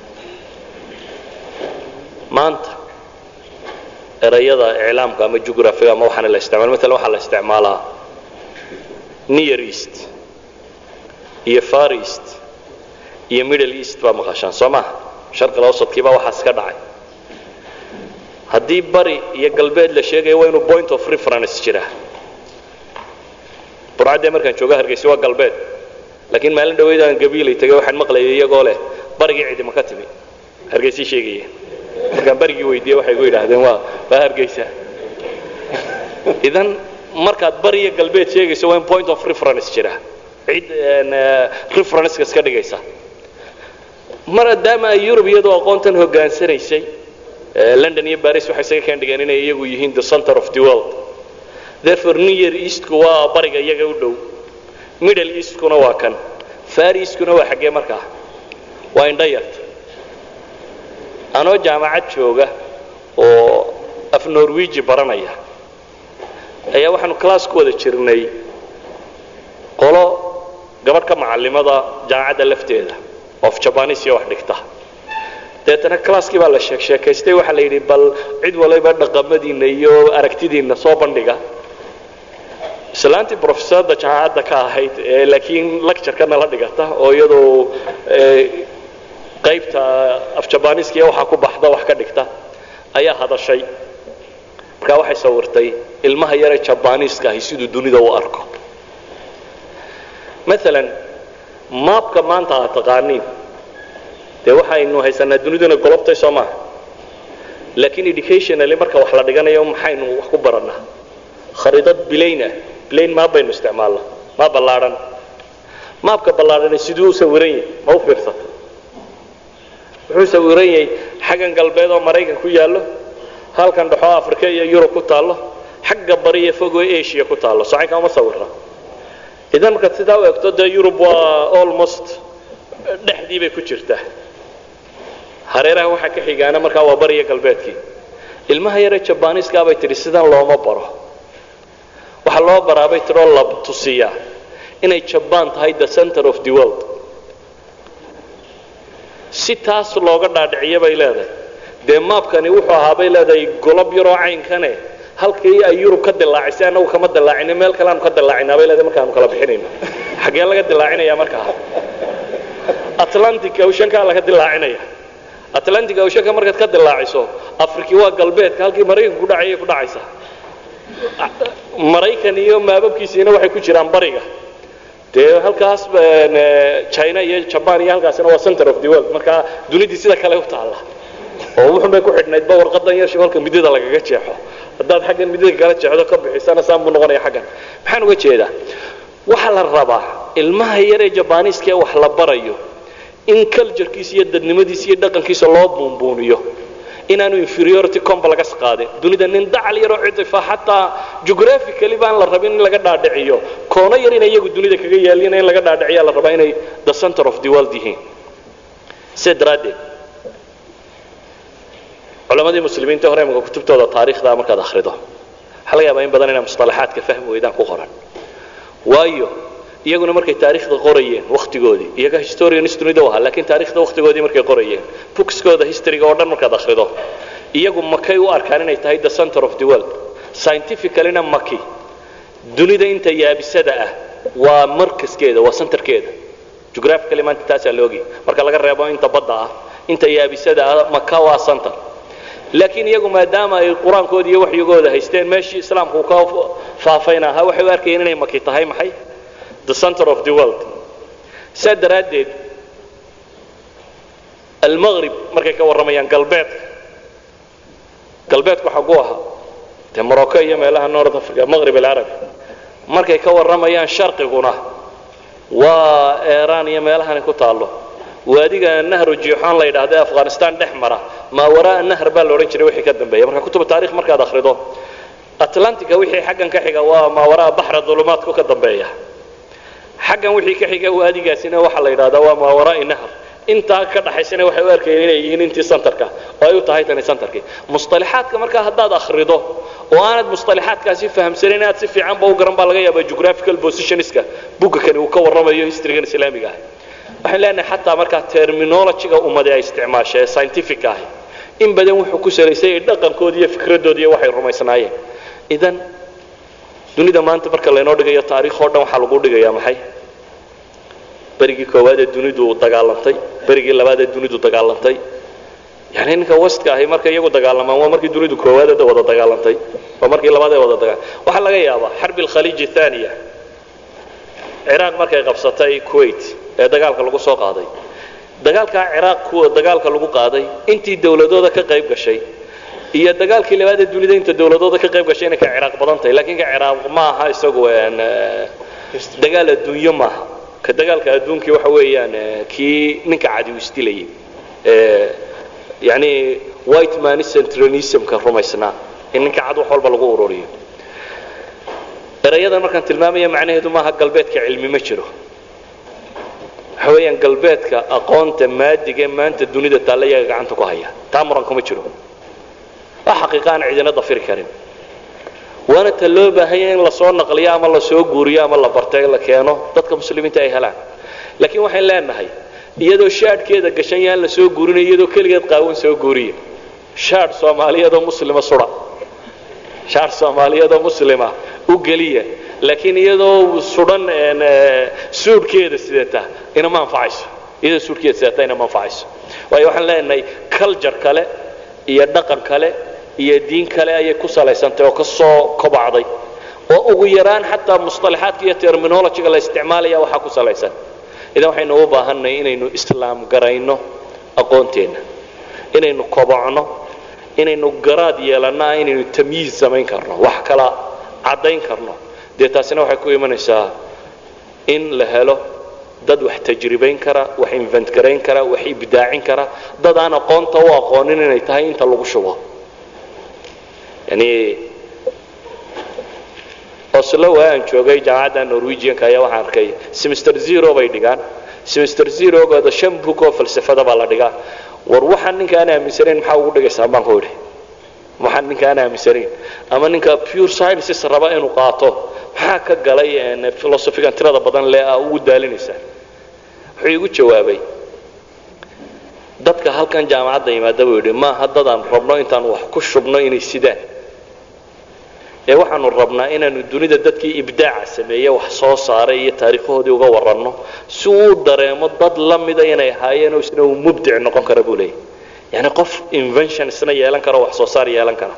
maanta erayada iclaamka ama jugraphiga ama waxaana la isticmaala maalan waxaa la isticmaalaa near east iyo far east iyo middle east baa maqashaan soo maha sharqil awsadkiibaa waxaas ka dhacay haddii bari iyo galbeed la sheegaya waa inuu point of reference jiraa burcaddee markaan jooga hargeysa waa galbeed laakiin maalin dhaweyd aan gabiilay tagay waxaan maqlayay iyagoo leh barigii cidima ka timi hargeysay sheegayeen markaan barigii weydiiyey waxay gu yidhaahdeen waa waa hargeysa idan markaad bari iyo galbeed sheegayso waa in point of reference jira cid referenceka iska dhigaysa maadaama ay yurub iyadoo aqoontan hogaansanaysay london iyo baris waxay isaga keen dhigeen inay iyagu yihiin the center of the world therefore near eastku waa bariga iyaga u dhow middle eastkuna waa kan far eastkuna waa xaggee markaa waa indho yarta anoo jaamacad jooga oo af norwegi baranaya ayaa waxaanu class ku wada jirnay qolo gabadh ka macallimada jaamacadda lafteeda of jabanis iyo wax dhigta deetana classkii baa la sheek sheekaystay waxaa la yidhi bal cid waliba dhaqamadiinna iyo aragtidiinna soo bandhiga islaantii professorda jaamacadda ka ahayd laakiin lectureka nala dhigata oo iyadoo qaybta afjabaniska iyo waxaa ku baxda wax ka dhigta ayaa hadashay markaa waxay sawirtay ilmaha yaree jabaniiska ahi siduu dunida u arko maalan maabka maanta aad taqaaniin dee waxaynu haysanaa duniduna golobtay soo maaha laakiin educationally marka wax la dhiganayo maxaynu wax ku barannaa khariidad bilayn ah bilayn maab baynu isticmaalnaa maab ballaadhan maabka ballaadhani siduu u sawiran yahay ma u fiirsata wuxuu sawiran yahay xaggan galbeed oo maraykan ku yaallo halkan dhexoo africa iyo yurub ku taallo xagga bari iyo fogoo asia ku taallo socaynka uma sawira idan markaad sidaa u egto dee yurub waa almost dhexdii bay ku jirtaa hareeraha waxaa ka xigaana markaa waa bariya galbeedkii ilmaha yaree jabaniiska bay tidhi sidan looma baro waxaa loo baraabay tiroo la tusiyaa inay jabaan tahay the center of the world si taas looga dhaadhiciyo bay leedahay dee maabkani wuxuu ahaa bay leedahay golob yaroo caynkane halkii ay yurub ka dilaacisay annagu kama dilaacino meel kale aanu ka dilaacinaa bay leedahay markaanu kala bixinayno xaggee laga dilaacinaya markaa atlantic oceankaa laga dilaacinaya atlantic oceanka markaad ka dilaaciso afriki waa galbeedka halkii maraykanku ku dhacayay ku dhacaysaa maraykan iyo maababkiisiina waxay ku jiraan bariga dee halkaas china iyo jaban iyo halkaasina waa center of the world markaa dunidii sida kale u taalla oo wuxun bay ku xidhnaydba warqadan yar halka midida lagaga jeexo haddaad xaggan midida kala jeexdo ka bixisana saan buu noqonaya xaggan maxaan uga jeedaa waxaa la rabaa ilmaha yar ee jabaniiska ee wax la barayo in culturekiisa iyo dadnimadiisa iyo dhaqankiisa loo buunbuuniyo inaanu inferiority complex qaadin dunida nin dacal yaroo cidifa xataa geographically baan la rabin in laga dhaadhiciyo koono yar inay iyagu dunida kaga yaalina in laga dhaadhiciya la rabaa inay the center of the world yihiin sidaa daraaddeed culamadii muslimiinta hore imika kutubtooda taariikhda markaad akhrido waxaa laga yaabaa in badan inaa musطalaxaadka fahmi weydaan ku qoran waayo iyaguna markay taariikhda qorayeen wakhtigoodii iyaga historians dunida u ahaa lakiin taarikhda wakhtigoodii markay qorayeen bookskooda historyga oo dhan markaad akhrido iyagu makay u arkaan inay tahay the center of the world scientificallyna maki dunida inta yaabisada ah waa markaskeeda waa centerkeeda geographically maanta taasaa loogi marka laga reebo inta badda ah inta yaabisada ah maka waa center laakiin iyagu maadaama ay qur-aankooda iyo waxyigooda haysteen meeshii islaamku ka faafayna ahaa waxay u arkayeen inay maki tahay maxay the center of the world saa daraaddeed almaqrib markay ka warramayaan galbeedka galbeedku xagu ahaa dee morocco iyo meelaha north africa maqrib alcarabi markay ka warramayaan sharqiguna waa eeraan iyo meelahani ku taallo waadiga nahru jiixoon la yidhaahda afghanistan dhex mara maa waraa nahr baa la odhan jiray wixii ka dambeeya marka kutuba taarikh markaad akhrido atlantica wixii xaggan ka xiga waa maa waraa baxra dulumaadku ka dambeeya xaggan wixii ka xiga waadigaasina waxaa la yidhahdaa waa maa waraa nahr intaa ka dhaxaysana waxay u arkayeen inay yihiin intii centerka oo ay u tahay tani centerkii musطalaxaadka markaa haddaad akhrido oo aanad musطalaxaadkaasi fahamsanin inaad si fiicanba u garan baa laga yaabaa geographical positionska bugga kani uu ka warramayo historygan islaamiga ah waxaan leenahay xataa markaa terminologyga ummadi ay isticmaasha ee scientific ahi in badan wuxuu ku salaysay dhaqankoodi iyo fikradoodi iyo waxay rumaysnaayeen idan dunida maanta marka laynoo dhigayo taariikh oo dhan waxaa lagu dhigayaa maxay berigii koowaad ee dunidu dagaalantay berigii labaad ee dunidu dagaalantay yani ninka westka ahi markay iyagu dagaalamaan waa markii dunidu koowaad ee wada dagaalantay waa markii labaad ee wada dagaa waxaa laga yaabaa xarbi alkhaliij athaniya ciraaq markay qabsatay kuwait ee dagaalka lagu soo qaaday dagaalkaa ciraaq kuwa dagaalka lagu qaaday intii dawladooda ka qayb gashay iyo dagaalkii labaad ee dunida inta dawladooda ka qayb gashay inay ka ciraaq badan tahay laakiin ka ciraaq ma aha isagu dagaal adduunyo maaha ka dagaalka adduunkii waxa weeyaan kii ninka cadi u isdilayay yani white man centralismka rumaysnaa in ninka cad wax walba lagu ururiyo erayadan markaan tilmaamaya macnaheedu maaha galbeedka cilmi ma jiro waxa weeyaan galbeedka aqoonta maadiga maanta dunida taalla iyaga gacanta ku haya taa muran kuma jiro waa xaqiiqa aan cidina dafiri karin waana ta loo baahanya in lasoo naqliyo ama lasoo guuriyo ama la bartay la keeno dadka muslimiinta ay helaan laakiin waxayn leenahay iyadoo shaadhkeeda gashan yaan la soo guurinayo iyadoo keligeed qaawan soo guuriya shaadh soomaaliyeedoo muslima sudha shaadh soomaaliyeedoo muslima u geliya laakiin iyadoo sudhan suudhkeeda sidata inama anfacayso iyadoo suudhkeeda sidata inama anfacayso waayo waxaan leenahay culture kale iyo dhaqan kale iyo diin kale ayay ku salaysantay oo ka soo kobacday oo ugu yaraan xataa musطalaxaadka iyo terminologyga la isticmaalaya waxaa ku salaysan idan waxaynu u baahannahay inaynu islaam garayno aqoonteenna inaynu kobocno inaynu garaad yeelannaa inaynu tamyiiz samayn karno wax kala caddayn karno dee taasina waxay ku imanaysaa in la helo dad wax tajribayn kara wax invent garayn kara wax ibdaacin kara dad aan aqoonta u aqoonin inay tahay inta lagu shubo yani oslo waa aan joogay jaamacadda norwegianka ayaa waxaan arkay semester zero bay dhigaan semester zerogooda shan book oo falsafada baa la dhigaa war waxaan ninka aan aaminsanayn maxaa ugu dhigaysaa baan ku idhi waxaan ninka aan aaminsanayn ama ninka pure sciences raba inuu qaato maxaa ka galay philosophigan tirada badan le a ugu daalinaysaa wuxuu igu jawaabay dadka halkan jaamacadda yimaada buu yidhi maaha dadaan rabno intaan wax ku shubno inay sidaan ee waxaanu rabnaa inaanu dunida dadkii ibdaaca sameeye wax soo saaray iyo taariikhahoodii uga waranno si uu dareemo dad la mida inay ahaayeenoo isna uu mubdic noqon kara buu leeyahy yani qof invention isna yeelan kara wax soo saar yeelan kara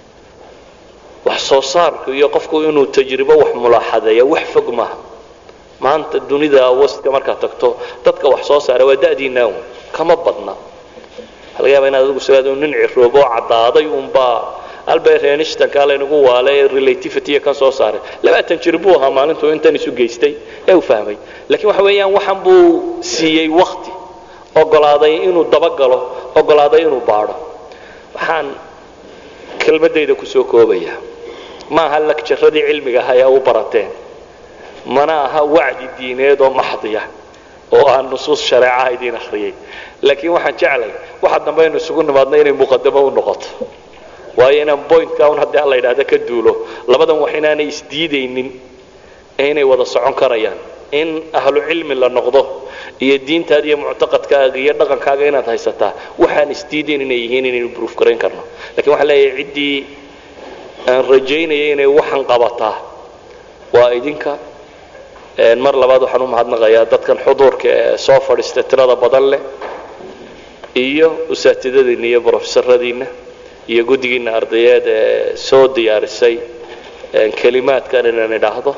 wax soo saarku iyo qofku inuu tajribo wax mulaaxadeeya wax fog maaha maanta dunida wastka markaad tagto dadka wax soo saara waa da'diinaa un kama badna waxaa laga yaaba inaad adigu sidaad nin ciroobo oo caddaaday unbaa albert einsteinka laynagu waalay relativity kan soo saaray labaatan jir buu ahaa maalintuu intan isu geystay ee uu fahmay laakiin waxa weeyaan waxan buu siiyey wakti ogolaaday inuu dabagalo ogolaaday inuu baadho waxaan kelmadayda kusoo koobaya ma aha lagjaradii cilmiga aha ee u barateen mana aha wacdi diineed oo maxdiya oo aan nusuus shareecaha idiin akhriyay laakiin waxaan jeclay waxa dambe aynu isugu nimaadna inay muqadamo u noqoto waayo inaan bointka un haddii alla yidhahda ka duulo labadan wax inaanay isdiidaynin ee inay wada socon karayaan in ahlu cilmi la noqdo iyo diintaada iyo muctaqadkaaga iyo dhaqankaaga inaad haysataa waxaan isdiidayn inay yihiin inaynu bruuf garayn karno lakiin waxaan leeyahay ciddii aan rajaynaya inay waxan qabataa waa idinka mar labaad waxaan u mahadnaqayaa dadkan xuduurka ee soo fadhiista tirada badan leh iyo usaatidadiinna iyo brofesoradiinna iyo guddigiinna ardayeed ee soo diyaarisay kelimaadkan inaan idhaahdo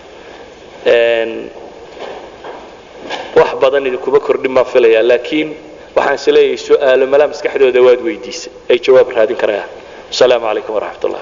wax badan idinkuma kordhin baan filayaa laakiin waxaan is leeyahay su-aalo malaa maskaxdooda waad weydiisay ay jawaab raadin karayaan asalaamu calaykum waraxmat ullah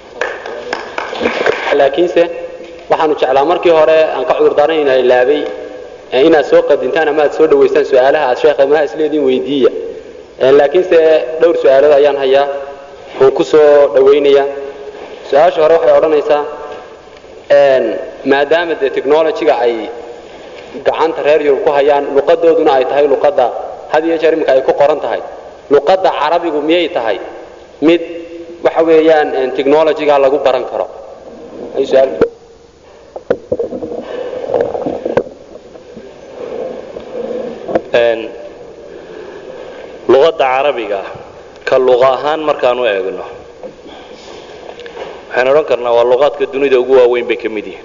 laakiinse waxaanu jeclaa markii hore aan ka cudurdaaran ina ilaabay inaad soo qadintaan ama aad soo dhawaystaan su-aalaha aad sheekha malaha isleediin weydiiya laakiinse dhowr su-aalood ayaan hayaa oon ku soo dhawaynaya su-aasha hore waxay odhanaysaa maadaama dee technologyga ay gacanta reer yurub ku hayaan luqadooduna ay tahay luqadda had iyo jeer iminka ay ku qoran tahay luqadda carabigu miyay tahay mid waxa weeyaan technologyga lagu baran karo luqadda carabiga ka luqa ahaan markaan u eegno waxaan odhan karnaa waa luqaadka dunida ugu waaweyn bay ka mid yihiin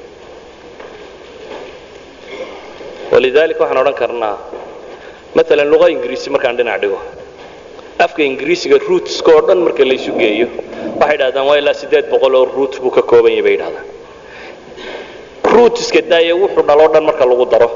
walidaalika waxaan odhan karnaa maalan luqa ingiriisi markaan dhinac dhigo afka ingiriisiga ruutska oo dhan marka laysu geeyo waxay dhahdaan waa ilaa siddeed boqol oo ruut buu ka kooban yahay bay dhahdaan ruutiska daaye wuxuu dhaloo dhan marka lagu daro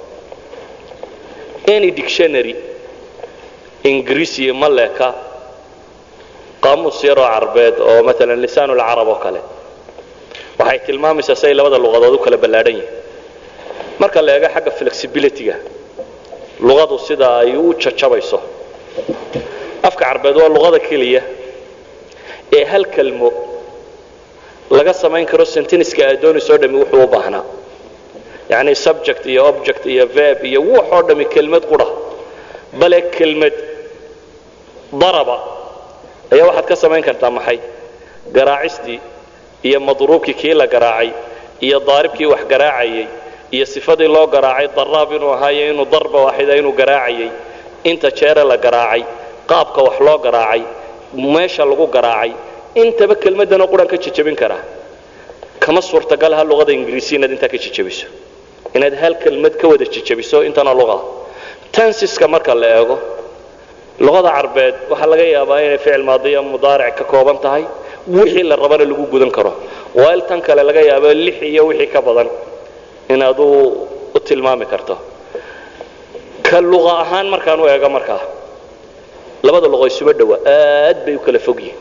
any dictionary ingiriisiya ma leeka qaamuus yaroo carbeed oo maalan lisaanulcarab oo kale waxay tilmaamaysaa si ay labada luqadood u kala ballaadhan yihin marka la eego xagga flexibilityga luqadu sida ay u jajabayso afka carbeed waa luqada keliya ee hal kelmo laga samayn karo sentiniska aad doonaysoo dhami wuxuu u baahnaa yacni subject iyo object iyo verb iyo wuxoo dhami kelmad qudha bale kelmad daraba ayaa waxaad ka samayn kartaa maxay garaacistii iyo madruubkii kii la garaacay iyo daaribkii wax garaacayay iyo sifadii loo garaacay daraab inuu ahaayo inuu darba waaxida inuu garaacayay inta jeere la garaacay qaabka wax loo garaacay meesha lagu garaacay intaba kelmaddanoo quran ka jejabin karaa kama suurtagalaha luqada ingiriisi inaad intaa ka jejabiso inaad hal kelmad ka wada jejabiso intana luqada tansiska marka la eego luqada carbeed waxaa laga yaabaa inay ficil maadiya mudaaric ka kooban tahay wixii la rabana lagu gudan karo waail tan kale laga yaabo lix iyo wixii ka badan inaad u tilmaami karto ka luqa ahaan markaan u eego markaa labada luqo isuma dhowa aad bay u kala fog yihin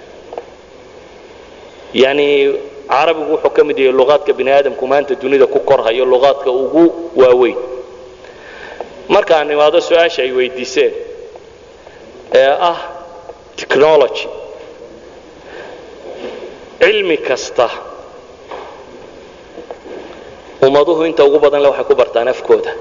yani carabigu wuxuu ka mid yahay luqaadka bini aadamku maanta dunida ku korhayo luqaadka ugu waaweyn markaan imaado su-aasha ay weydiiseen ee ah technology cilmi kasta ummaduhu inta ugu badan le waxay ku bartaan afkooda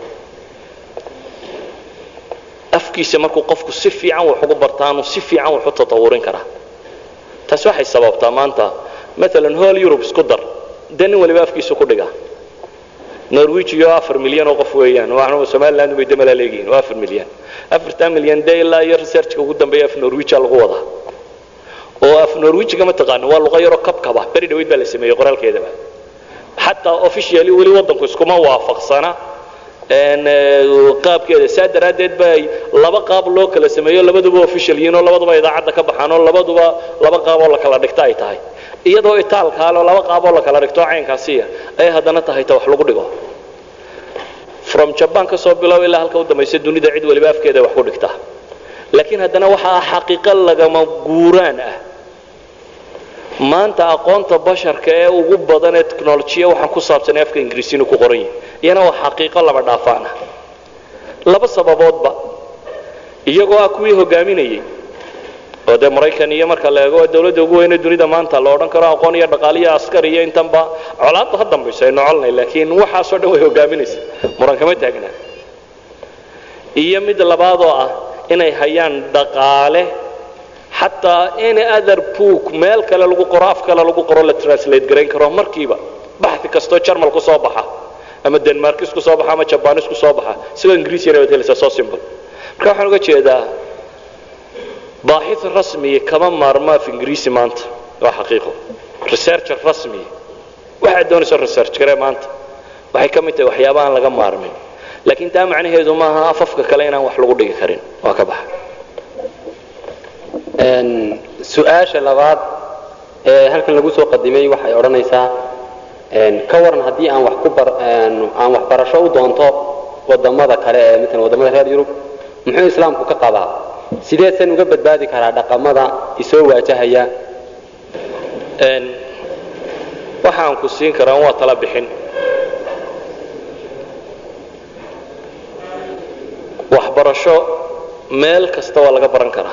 afkiisa markuu qofku si fiican wax ugu bartaanu si fiican wax u tatawurin karaa taasi waxay sababtaa maanta maalan hool yurub isku dar dee nin waliba afkiisu ku dhigaa norwegiyo afar milyan oo qof weeyaan waxnu somaliland bay damalaa leegihiin waa afar milyan afartan milyan dee ilaa iyo researchka ugu dambeeya af norwegia lagu wadaa oo af norwegiga ma taqaano waa luqa yaroo kabkaba beri dhaweyd baa la sameeyey qoraalkeedaba xataa officially weli waddanku iskuma waafaqsana qaabkeeda saa daraaddeed ba laba qaab loo kala sameeyo labaduba official yihiin oo labaduba idaacadda ka baxaan oo labaduba laba qaab oo la kala dhigta ay tahay iyadoo itaalkaaloo laba qaab oo la kala dhigto caynkaasiya ay haddana tahay ta wax lagu dhigo from jaban ka soo bilow ilaa halka u dambaysa dunida cid waliba afkeeda wax ku dhigtaa laakiin haddana waxa ah xaqiiqo lagama guuraan ah maanta aqoonta basharka ee ugu badan ee technolojiya waxaan ku saabsanay afka ingiriisi inuu ku qoran yahay iyana waa xaqiiqo laba dhaafaan ah laba sababoodba iyagoo ah kuwii hogaaminayay oo dee maraykan iyo marka la eego dawladda ugu weyne dunida maanta la odhan karo aqoon iyo dhaqaal iyo askar iyo intanba colaadda ha dambayso aynu colnay laakiin waxaasoo dhan way hogaaminaysa muran kama taagnaa iyo mid labaadoo ah inay hayaan dhaqaale xataa any other book meel kale lagu qoro af kale lagu qoro la translate garayn karo markiiba baxi kastoo jarmal ku soo baxa ama denmarkis ku soo baxa ama jabanis ku soo baxa isagoo ingiriisiyana waad helaysaa soo simple marka waxaan uga jeedaa baaxith rasmiya kama maarmo af ingiriisi maanta waa xaqiiqo researcher rasmiya waxaad doonayso research garee maanta waxay ka mid tahay waxyaaba aan laga maarmin laakiin taa macnaheedu maaha afafka kale inaan wax lagu dhigi karin waa ka baxa su-aasha labaad ee halkan lagu soo qadimay waxay odhanaysaa ka waran haddii aan wax ku aan waxbarasho u doonto wadamada kale ee matalan wadamada reer yurub muxuu islaamku ka qabaa sideesan uga badbaadi karaa dhaqamada isoo waajahaya waxaan ku siin karaa waa tala bixin waxbarasho meel kasta waa laga baran karaa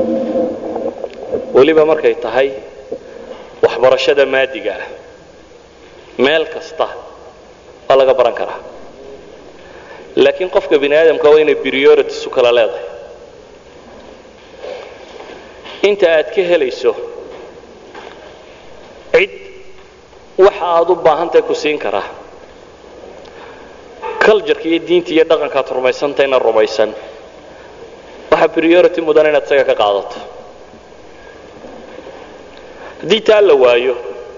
weliba markay tahay waxbarashada maadiga ah meel kasta waa laga baran karaa laakiin qofka bini aadamka waa inay priorities u kala leedahay inta aad ka helayso cid waxa aad u baahantahay ku siin karaa cultureka iyo diinta iyo dhaqankaad rumaysantahayna rumaysan waxaa priority mudan inaad isaga ka qaadato haddii taa la waayo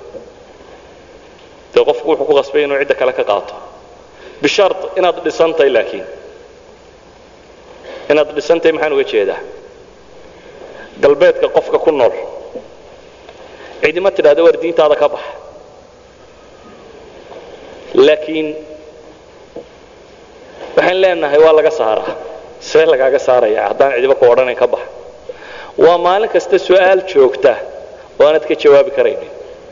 dee qofku wuxuu ku qasbay inuu cidda kale ka qaato bishart inaad dhisantahay laakiin inaad dhisantahay maxaan uga jeedaa galbeedka qofka ku nool cidima tidhahda war diintaada ka bax laakiin waxaan leenahay waa laga saaraa see lagaaga saaraya haddaan cidiba ku odhanayn ka bax waa maalin kasta su-aal joogta oo aanad ka jawaabi karaynin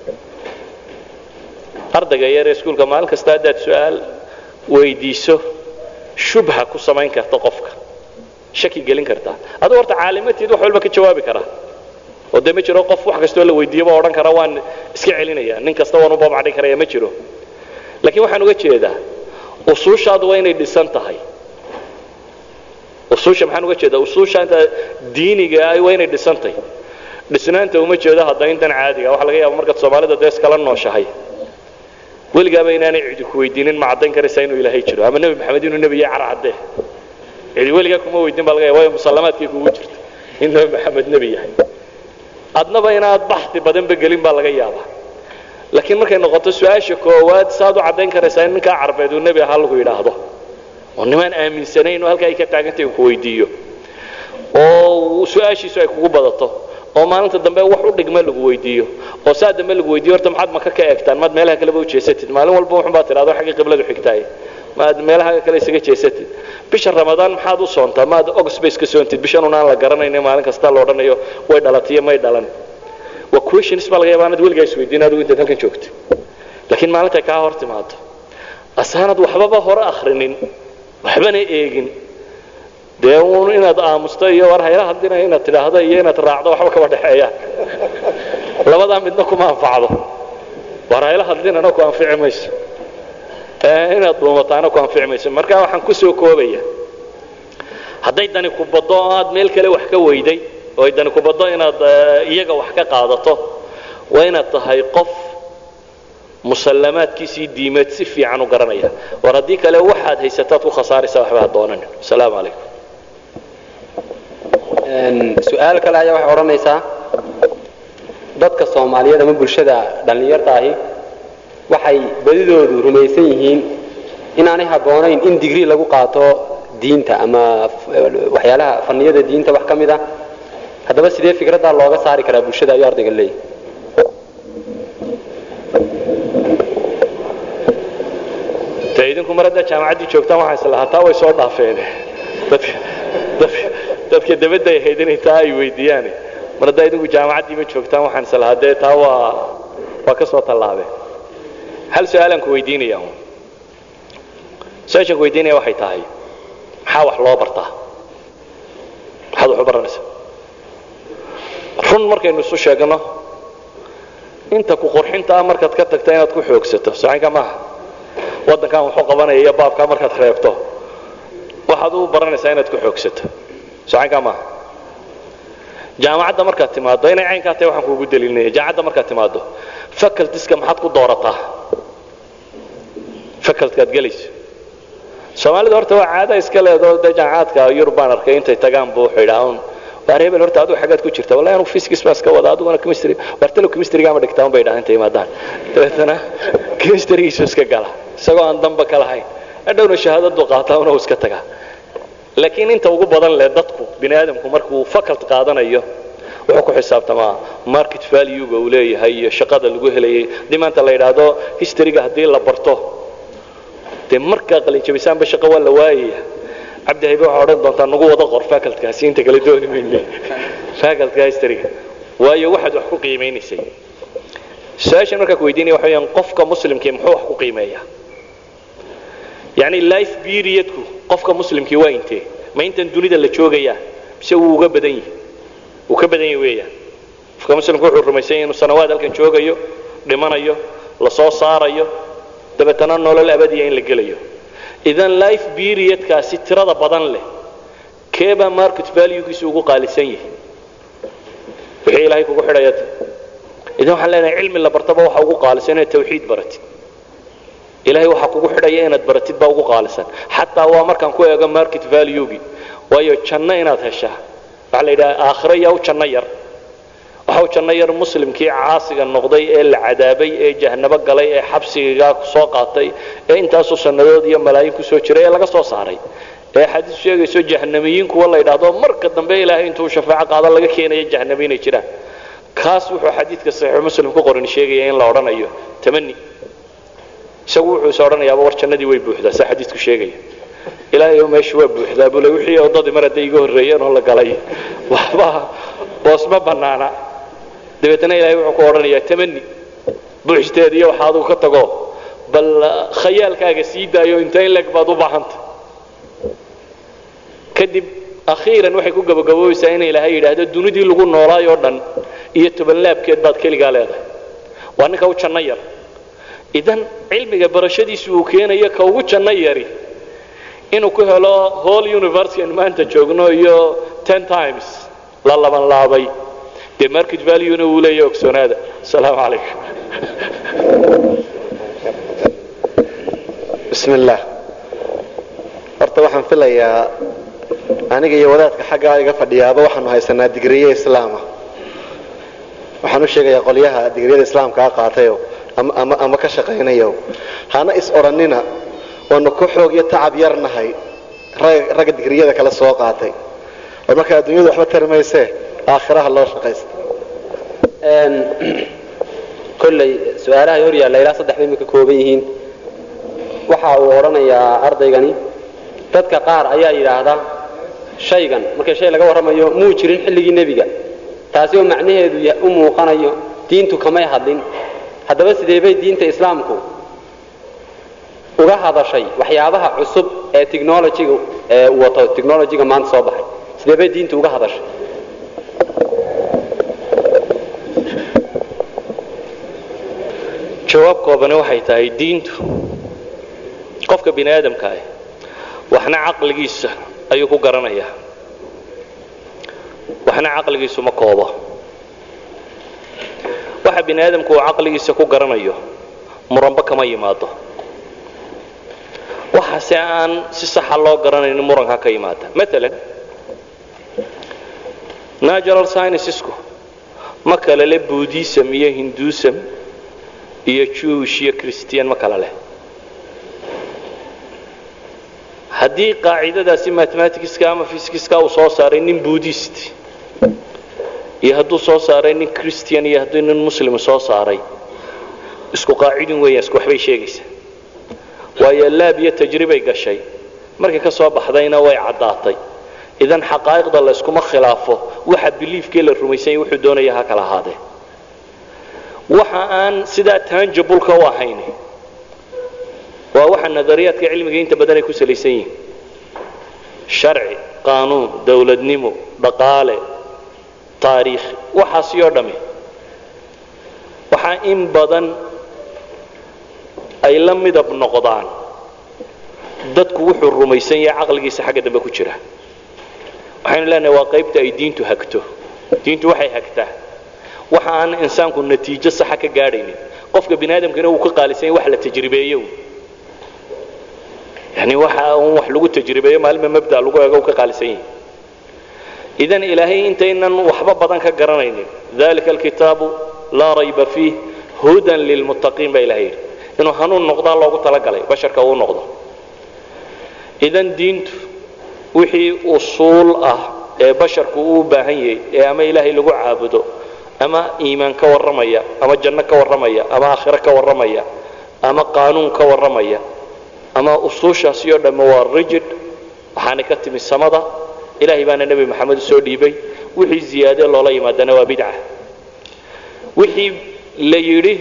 ardayga yaree iskuulka maalin kasta haddaad su-aal weydiiso shubha ku samayn karta qofka shaki gelin kartaa aduu horta caalimatiid wax walba ka jawaabi karaa oo dee ma jiro qof wax kastoo la weydiiyaba odhan kara waan iska celinaya nin kasta waan u babacdhin karaya ma jiro laakiin waxaan uga jeedaa usuushaadu waa inay dhisan tahay usuusha maxaan uga jeedaa usuusha inta diiniga ah waa inay dhisan tahay dhisnaanta uma jeedo hadda intan caadiga waxa laga yaaba markaad soomaalida dee iskala nooshahay weligaaba inaanay cidi ku weydiinin ma caddayn karaysaa inuu ilaahay jiro ama nebi maxamed inuu nebi yahay carcaddee cidi weligaa kuma weydiin baa laga yaaba waayo musallamaadkay kugu jirta in nebi maxamed nebi yahay adnaba inaad baxdi badanba gelin baa laga yaabaa laakiin markay noqoto su-aasha koowaad saad u caddayn karaysaa in ninkaa carbeed uu nebi ahaa lagu yidhaahdo oo nimaan aaminsanayn oo halkaa ay ka taagantay uu ku weydiiyo oo su-aashiisu ay kugu badato oo maalinta dambe wax u dhigma lagu weydiiyo oo saa dambe lagu weydiiyo horta maxaad maka ka eegtaan maad meelaha kaleba u jeesatid maalin walba wuxun baad tidhahdo xaggii qibladu xigtaay maad meelaha kale isaga jeesatid bisha ramadaan maxaad u soontaa maad ogspace ka soontid bishan unaan la garanayna maalin kasta la odhanayo way dhalatiyo may dhalan waa questions baa laga yaaba anad weligaa isweydiin adigu intaad halkan joogto laakiin maalintay kaa hor timaado asaanad waxbaba hore akhrinin waxbana eegin dee uun inaad aamusto iyo war hayla hadlina inaad tidhaahdo iyo inaad raacdo waxba kaba dhexeeyaan labadaa midna kuma anfacdo war hayla hadlinana ku anfici mayso inaad dhuumataana ku anfici mayso marka waxaan ku soo koobaya hadday dani ku baddo oo aad meel kale wax ka weyday oo ay dani ku baddo inaad iyaga wax ka qaadato waa inaad tahay qof musallamaadkiisii diimeed si fiican u garanaya war haddii kale waxaad haysataad ku khasaaraysaa waxba ha doonanin asalaamu calaykum su-aal kale ayaa waxay odhanaysaa dadka soomaaliyeed ama bulshada dhallinyarta ahi waxay badidoodu rumaysan yihiin inaanay habboonayn in digrii lagu qaato diinta ama waxyaalaha faniyada diinta wax ka mid ah haddaba sidee fikraddaa looga saari karaa bulshada ayuu ardayga leeyahy dee idinku mar haddaa jaamacaddii joogtaan waxaa islahaa taa way soo dhaafeen dadka dadka dadka dabadda ay ahayd inay taa ay weydiiyaane mar haddaa idinku jaamacaddii ma joogtaan waxaan islahaa dee taa waa waa ka soo tallaabeen hal su-aalaan ku weydiinaya un su-aashaan ku weydiinaya waxay tahay maxaa wax loo bartaa maxaad wax u baranaysaa run markaynu isu sheegno inta ku qurxinta ah markaad ka tagta inaad ku xoogsato socanka maaha waddankan wuxuu qabanaya iyo baabkaa markaad reebto waxaad u baranaysaa inaad ku xoogsato socanka maaha jaamacadda markaad timaaddo inay caynkaa tahay waxaan kuugu daliilinaya jaamacadda markaad timaaddo facultiska maxaad ku doorataa facultkaad gelayso soomaalida horta waa caada iska leedoo dee jaamacaadka yurub baan arkay intay tagaan buu wuxuu yidhaa un waar hebel horta adigu xaggaad ku jirta wallahi anugu physics baan iska wada adiguna chemistry wartalo chemistryga ama dhigtaa un bay dhahan intay imaadaan dabeetana chemistrygiisu iska gala isagoo aan damba ka lahayn hadhowna shahaadadu qaataa una uu iska tagaa laakiin inta ugu badan leh dadku bini aadamku markuu faculty qaadanayo wuxuu ku xisaabtamaa market valuega uu leeyahay iyo shaqada lagu helayay haddii maanta la yidhaahdo historyga haddii la barto dee markaa qalinjabisaanba shaqo waa la waayaya cabdi haybe waxaa odhan doontaa nagu wada qor facultkaasi inta kale dooni mayne facultka historyga waayo waxaad wax ku qiimaynaysay su-aashan markaa ku weydiinaya waxa weeyaan qofka muslimkii muxuu wax ku qiimeeyaa yacni life periodku qofka muslimkii waa intee ma intan dunida la joogayaa mise wuu uga badan yahi wuu ka badan yahi weeyaan qofka muslimku wuxuu rumaysan yahay inuu sanawaad halkan joogayo dhimanayo la soo saarayo dabeetana nolol abadiya in la gelayo idan life periodkaasi tirada badan leh keebaa market valuegiisu ugu qaalisan yahay wixii ilaahay kugu xidhaya idan waxaan leenahay cilmi la bartaba waxa ugu qaalisan inaad tawxiid baratid ilaahay waxaa kugu xidhaya inaad baratid baa ugu qaalisan xataa waa markaan ku eego market valuegi waayo janno inaad heshaa waxaa la yidhaha aakhiro yaa u janno yar waxa u janno yar muslimkii caasiga noqday ee la cadaabay ee jahnabo galay ee xabsigaa soo qaatay ee intaasoo sannadood iyo malaayin ku soo jiray ee laga soo saaray ee xadiis sheegayso jahnamiyiin kuwa la yidhaahdo marka dambe ilaahay intuu shafaaco qaado laga keenayo jahnami inay jiraan kaas wuxuu xadiidka saxiixu muslim ku qoran sheegaya in la odhanayo tamani isagu wuxuu is odhanayaaba war jannadii way buuxdaa saa xadiidku sheegaya ilaahay meeshu waa buuxdaa bule wixii oddadii mar hadday iga horreeyeen oo la galay waxba boos ma bannaana dabeetana ilaahay wuxuu ku odhanayaa tamani buuxteed iyo waxa adigu ka tago bal khayaalkaaga sii daayo inta in leg baad u baahanta kadib akhiiran waxay ku gabagaboobaysaa in ilaahay yidhaahdo dunidii lagu noolaayoo dhan iyo tobanlaabkeed baad keligaa leedahay waa ninka u janno yar idan cilmiga barashadiisu uu keenayo ka ugu janno yari inuu ku helo whole university aan maanta joogno iyo ten times la laban laabay dee market valuena wuu leeyahay ogsoonaada asalaamu calaykum bismi illaah horta waxaan filayaa aniga iyo wadaadka xaggaa iga fadhiyaaba waxaanu haysanaa digriye islaama waxaan u sheegayaa qolyaha digriyada islaamkaa qaatayo ama ama ka shaqaynayo hana is odhannina waanu ku xoog iyo tacab yar nahay ragga digriyada kale soo qaatay war marka adduunyadu waxba tari maysee aakhiraha loo shaqaysta kolley su-aalahay hor yaalla ilaa saddex bay imika kooban yihiin waxa uu odhanayaa ardaygani dadka qaar ayaa yidhaahda shaygan marka shay laga warramayo muu jirin xilligii nebiga taasi oo macnaheedu u muuqanayo diintu kamay hadlin haddaba sidee bay diinta islaamku uga hadashay waxyaabaha cusub ee technologyga ee wato technologyga maanta soo baxay sidee bay diintu uga hadashay jawaab koobani waxay tahay diintu qofka bini aadamka ah waxna caqligiisa ayuu ku garanayaa waxna caqligiisu ma koobo waxa bini aadamku uu caqligiisa ku garanayo muranba kama yimaado waxaase aan si saxa loo garanaynin muranka ka yimaada maalan natural sciencesku ma kale le buddhism iyo hinduism iyo jewish iyo christian ma kale leh haddii qaacidadaasi mathematicska ama physicska uu soo saaray nin buddhist iyo hadduu soo saaray nin christian iyo hadduu nin muslim soo saaray isku qaacidin weeyaan isku waxbay sheegaysaa waayo waayo laab iyo tajribay gashay markay ka soo baxdayna way caddaatay idan xaqaa'iqda la yskuma khilaafo waxa biliifkii la rumaysanya wuxuu doonaya ha kala ahaadee waxa aan sidaa tanjabulka u ahayn waa waxa nadariyaadka cilmiga inta badan ay ku salaysan yihiin sharci qaanuun dowladnimo dhaqaale taariikh waxaasi oo dhammi waxaa in badan ay la midab noqdaan dadku wuxuu rumaysan yahay caqligiisa xagga dambe ku jira waxaynu leenahay waa qaybta ay diintu hagto diintu waxay hagtaa waxa aan insaanku natiijo saxa ka gaadhaynin qofka bini aadamkana uu ka qaalisan yahay wax la tajribeeyo yani waxa un wax lagu tajribeeyo maalinba mabda lagu eego uu ka qaalisan yahay idan ilaahay intaynan waxba badan ka garanaynin dalika alkitaabu laa rayba fiih hudan lilmuttaqiin baa ilahay yidhi inuu hanuun noqdaa loogu talagalay basharka uu noqdo idan diintu wixii usuul ah ee basharku uu u baahan yahay ee ama ilaahay lagu caabudo ama iimaan ka warramaya ama janno ka warramaya ama aakhiro ka warramaya ama qaanuun ka warramaya ama usuushaasi oo dhamme waa rigid waxaana ka timi samada ilaahay baana nebi maxamed u soo dhiibay wixii ziyaade loola yimaadana waa bidca wixii la yidhi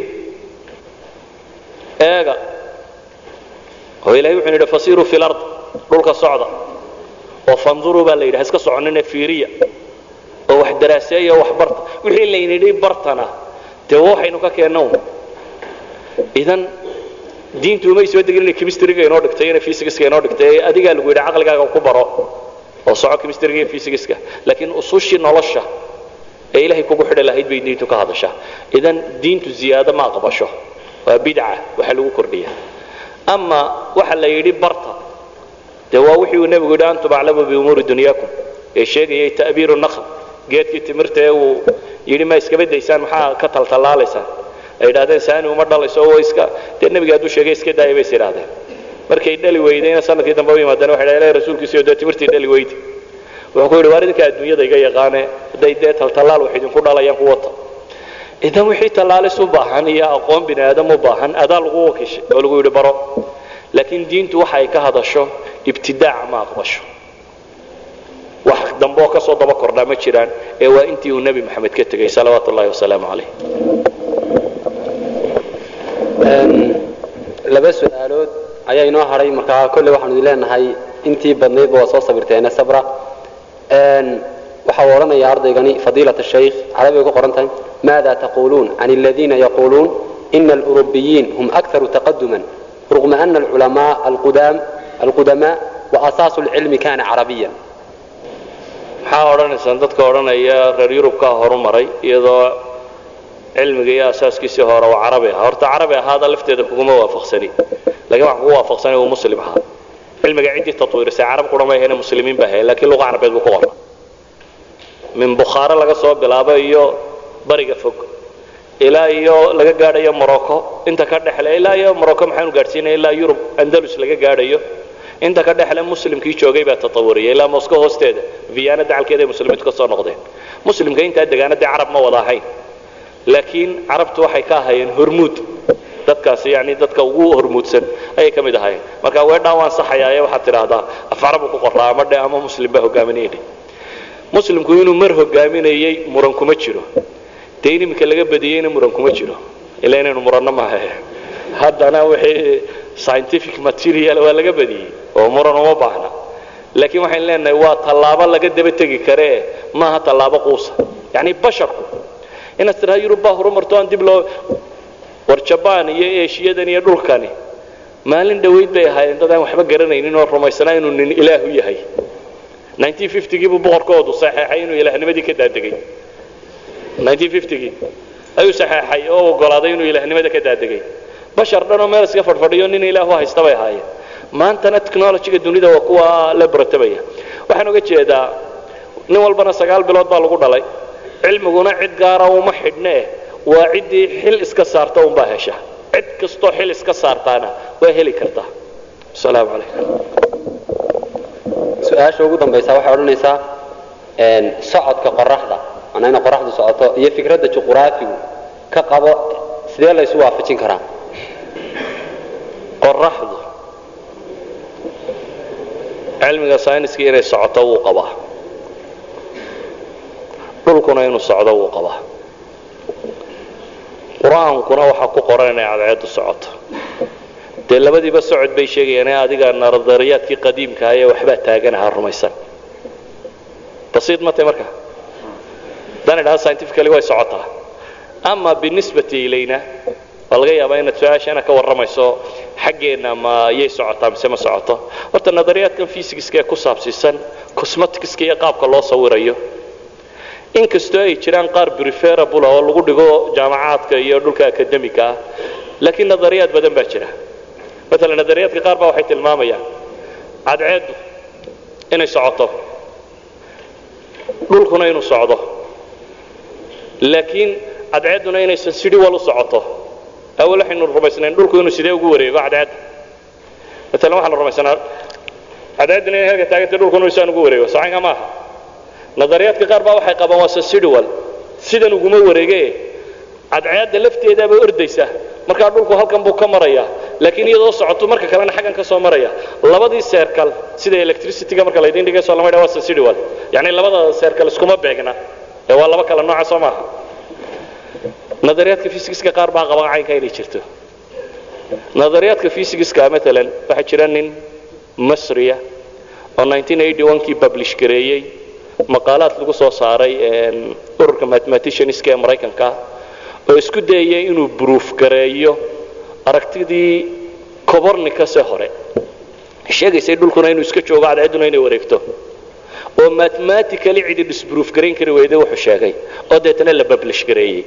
eega oo ilahay wuxuu yidhi fasiiruu fi lard dhulka socda oo fanduruu baa la yidhi ha iska soconine fiiriya oo wax daraaseeya oo wax barta wixii laynidhi bartana dee waxaynu ka keenna un idan diintu umay soo degin inay chemistryga inoo dhigtay inay physicska inoo dhigtay ee adigaa lagu yidhi caqligaaga ku baro oo soco chemistryga iyo physicska laakiin usushii nolosha ee ilaahay kugu xidhi lahayd bay diintu ka hadashaa idan diintu ziyaado ma aqbasho waa bidca waxa lagu kordhiya ama waxa la yidhi barta dee waa wixii uu nebigu yidhi antum aclamu biumuuri dunyaakum ee sheegayay ta'biiru nakhl geedkii timirta ee uu yidhi ma iskaba daysaan maxaa ka taltallaalaysaan ay yidhahdeen saani uma dhalayso oo iska dee nebiga hadduu sheegay iska daaya bay is yidhahdeen markay dhali weydayna sanadkii dambe u yimaadeen waxay dhahdeen rasuulkiisiyo dee timirtii dhali weydi wuxuu ku yidhi waar idinka adduunyada iga yaqaane hadday dee taltallaal wax idinku dhalayaan ku wata idan wixii tallaalis u baahan iyo aqoon bini aadam u baahan adaa lagu wakiishay oo lagu yidhi baro laakiin diintu waxa ay ka hadasho ibtidaaca ma aqbasho wax dambe oo ka soo daba kordhaa ma jiraan ee waa intii uu nebi maxamed ka tegey salawaatu ullahi wasalaamu calayh laba su-aalood ayaa inoo hadhay markaa kolley waxaanu idin leenahay intii badnaydba waa soo sabirteene sabra waxa uu odhanaya ardaygani fadiilat shaykh carabigay ku qoran tahay maada taquluun can aladiina yaquuluun ina alurubiyiin hum akharu taqaduman rغma ana alculamaa alqudamaa waasaasu اlcilmi kana carabiya maxaa odhanaysaan dadka odhanaya reer yurubkaa horu maray iyadoo cilmiga iyo asaaskiisii hore uu carabi ahaa horta carabi ahaada lafteeda kuguma waafaqsani lakiin waxaan kugu waafaqsanay uu muslim ahaa cilmiga ciddii tatwiirisay carab qura ma ahayne muslimiin ba ahayn lakiin luqa carabeed buu ku qornaa min bukhaare laga soo bilaabo iyo bariga fog ilaa iyo laga gaadhayo morocco inta ka dhexle ilaa iyo morocco maxaanu gaadhsiinaya ilaa yurub andalus laga gaadhayo inta ka dhexle muslimkii joogay baa tatawuriyay ilaa moscow hoosteeda viana dacalkeeda ay muslimiintu ka soo noqdeen muslimka intaa degaanadee carab ma wada ahayn laakiin carabtu waxay ka ahaayeen hormuud dadkaasi yani dadka ugu hormuudsan ayay ka mid ahaayeen marka weedhaan waan saxayaaye waxaad tidhaahdaa af carabu ku qorraa ama dhe ama muslim baa hogaaminayay dhe muslimku inuu mar hogaaminayey muran kuma jiro dee in iminka laga badiyeyna muran kuma jiro ilaa inaynu muranno maaha haddana wixii scientific material waa laga badiyey oo muran uma baahna laakiin waxaynu leenahay waa tallaabo laga daba tegi karee maaha tallaabo quusa yacni basharku inaad tidhaha yurub baa horumarto aan dib loo war jabaan iyo eeshiyadan iyo dhulkani maalin dhowayd bay ahaayeen dad aan waxba garanaynin oo rumaysanaa inuu nin ilaahu yahay gii buu boqorkoodu saxeexay inuu ilaahnimadii ka daadegay gii ayuu saxeexay oo ogolaaday inuu ilaahnimada ka daadegay bashar dhanoo meel iska fadhfadhiyo nin ilaahu haysta bay ahaayeen maantana technologyga dunida waa kuwa la baratabaya waxaan oga jeedaa nin walbana sagaal bilood baa lagu dhalay cilmiguna cid gaara uma xidhnee waa ciddii xil iska saarta unbaa hesha cid kastoo xil iska saartaana waa heli kartaa asalaamu calaykum su-aasha ugu dambaysa waxay odhanaysaa socodka qoraxda manaa inay qoraxdu socoto iyo fikradda juquraafigu ka qabo sidee la ysu waafajin karaa qoraxdu cilmiga sayniska inay socoto wuu qabaa dhulkuna inuu socdo wuu qabaa qur-aankuna waxaa ku qoran inay cadceeddu socoto dee labadiiba socod bay sheegayaan ee adiga nadariyaadkii qadiimkaah ee waxbaa taaganaha rumaysan basiid ma tahay marka haddaan idhaha scientifically way socotaa ama binisbati ilayna waa laga yaabaa inaad su-aashana ka warramayso xaggeenna ma yay socotaa mise ma socoto horta nadariyaadkan fysigiska ee ku saabsiisan cosmeticska iyo qaabka loo sawirayo inkastoo ay jiraan qaar preferable oo lagu dhigo jaamacaadka iyo dhulka akademiga ah laakiin nadariyaad badan baa jira maalan nadariyaadka qaar baa waxay tilmaamayaan cadceeddu inay socoto dhulkuna inuu socdo laakiin cadceedduna inaysan sidhi wal u socoto awal waxaynu rumaysnayn dhulku inuu sidee ugu wareego cadceedda maalan waxaanu rumaysanaa cadceedduna inay halka taagantay dhulkuna isaan ugu wareego socanka maaha nadariyaadka qaar baa waxay qabaan waa sensidual sidan uguma wareege cadceedda lafteedaaba ordaysa markaa dhulku halkan buu ka maraya laakiin iyadoo socoto marka kalena xaggan ka soo maraya labadii seerkal sida electricityga marka laydin dhigayso lama ydhaha waa sensidual yacni labada seerkal iskuma beegna ee waa laba kala nooca soo maaha nadariyaadka fysigiska qaar baa qaba caynka inay jirto nadariyaadka fysigiska maalan waxaa jira nin masriya oo 1981kii publish gareeyey maqaalaad lagu soo saaray ururka mathematicianska ee maraykanka oo isku dayaya inuu bruuf gareeyo aragtidii cobornicase hore sheegaysay dhulkuna inuu iska joogo cadceedduna inay wareegto oo mathematically cidi disbruuf garayn kari weyday wuxuu sheegay oo deetana la publish gareeyey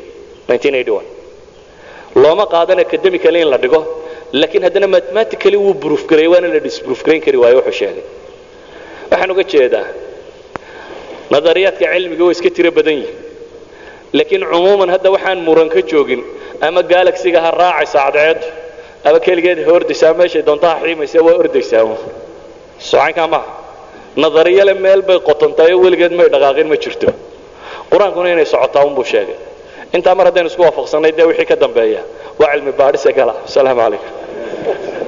1981 looma qaadan academically in la dhigo laakiin haddana mathematically wuu bruuf gareeyey waana la disbruuf garayn kari waayo wuxuu sheegay waxaan uga jeedaa nadariyaadka cilmiga way iska tiro badan yihin laakiin cumuuman hadda waxaan muran ka joogin ama galaxiga ha raacaysa cadceeddu ama keligeed ha ordaysaa meeshay doonta ha xiimaysa waa ordaysaa socankaa maaha nadariyale meel bay qotontaay oo weligeed may dhaqaaqin ma jirto qur-aankuna inay socotaa unbuu sheegay intaa mar haddaynu isku waafaqsannay dee wixii ka dambeeya waa cilmi baadhise gala asalaamu calaykum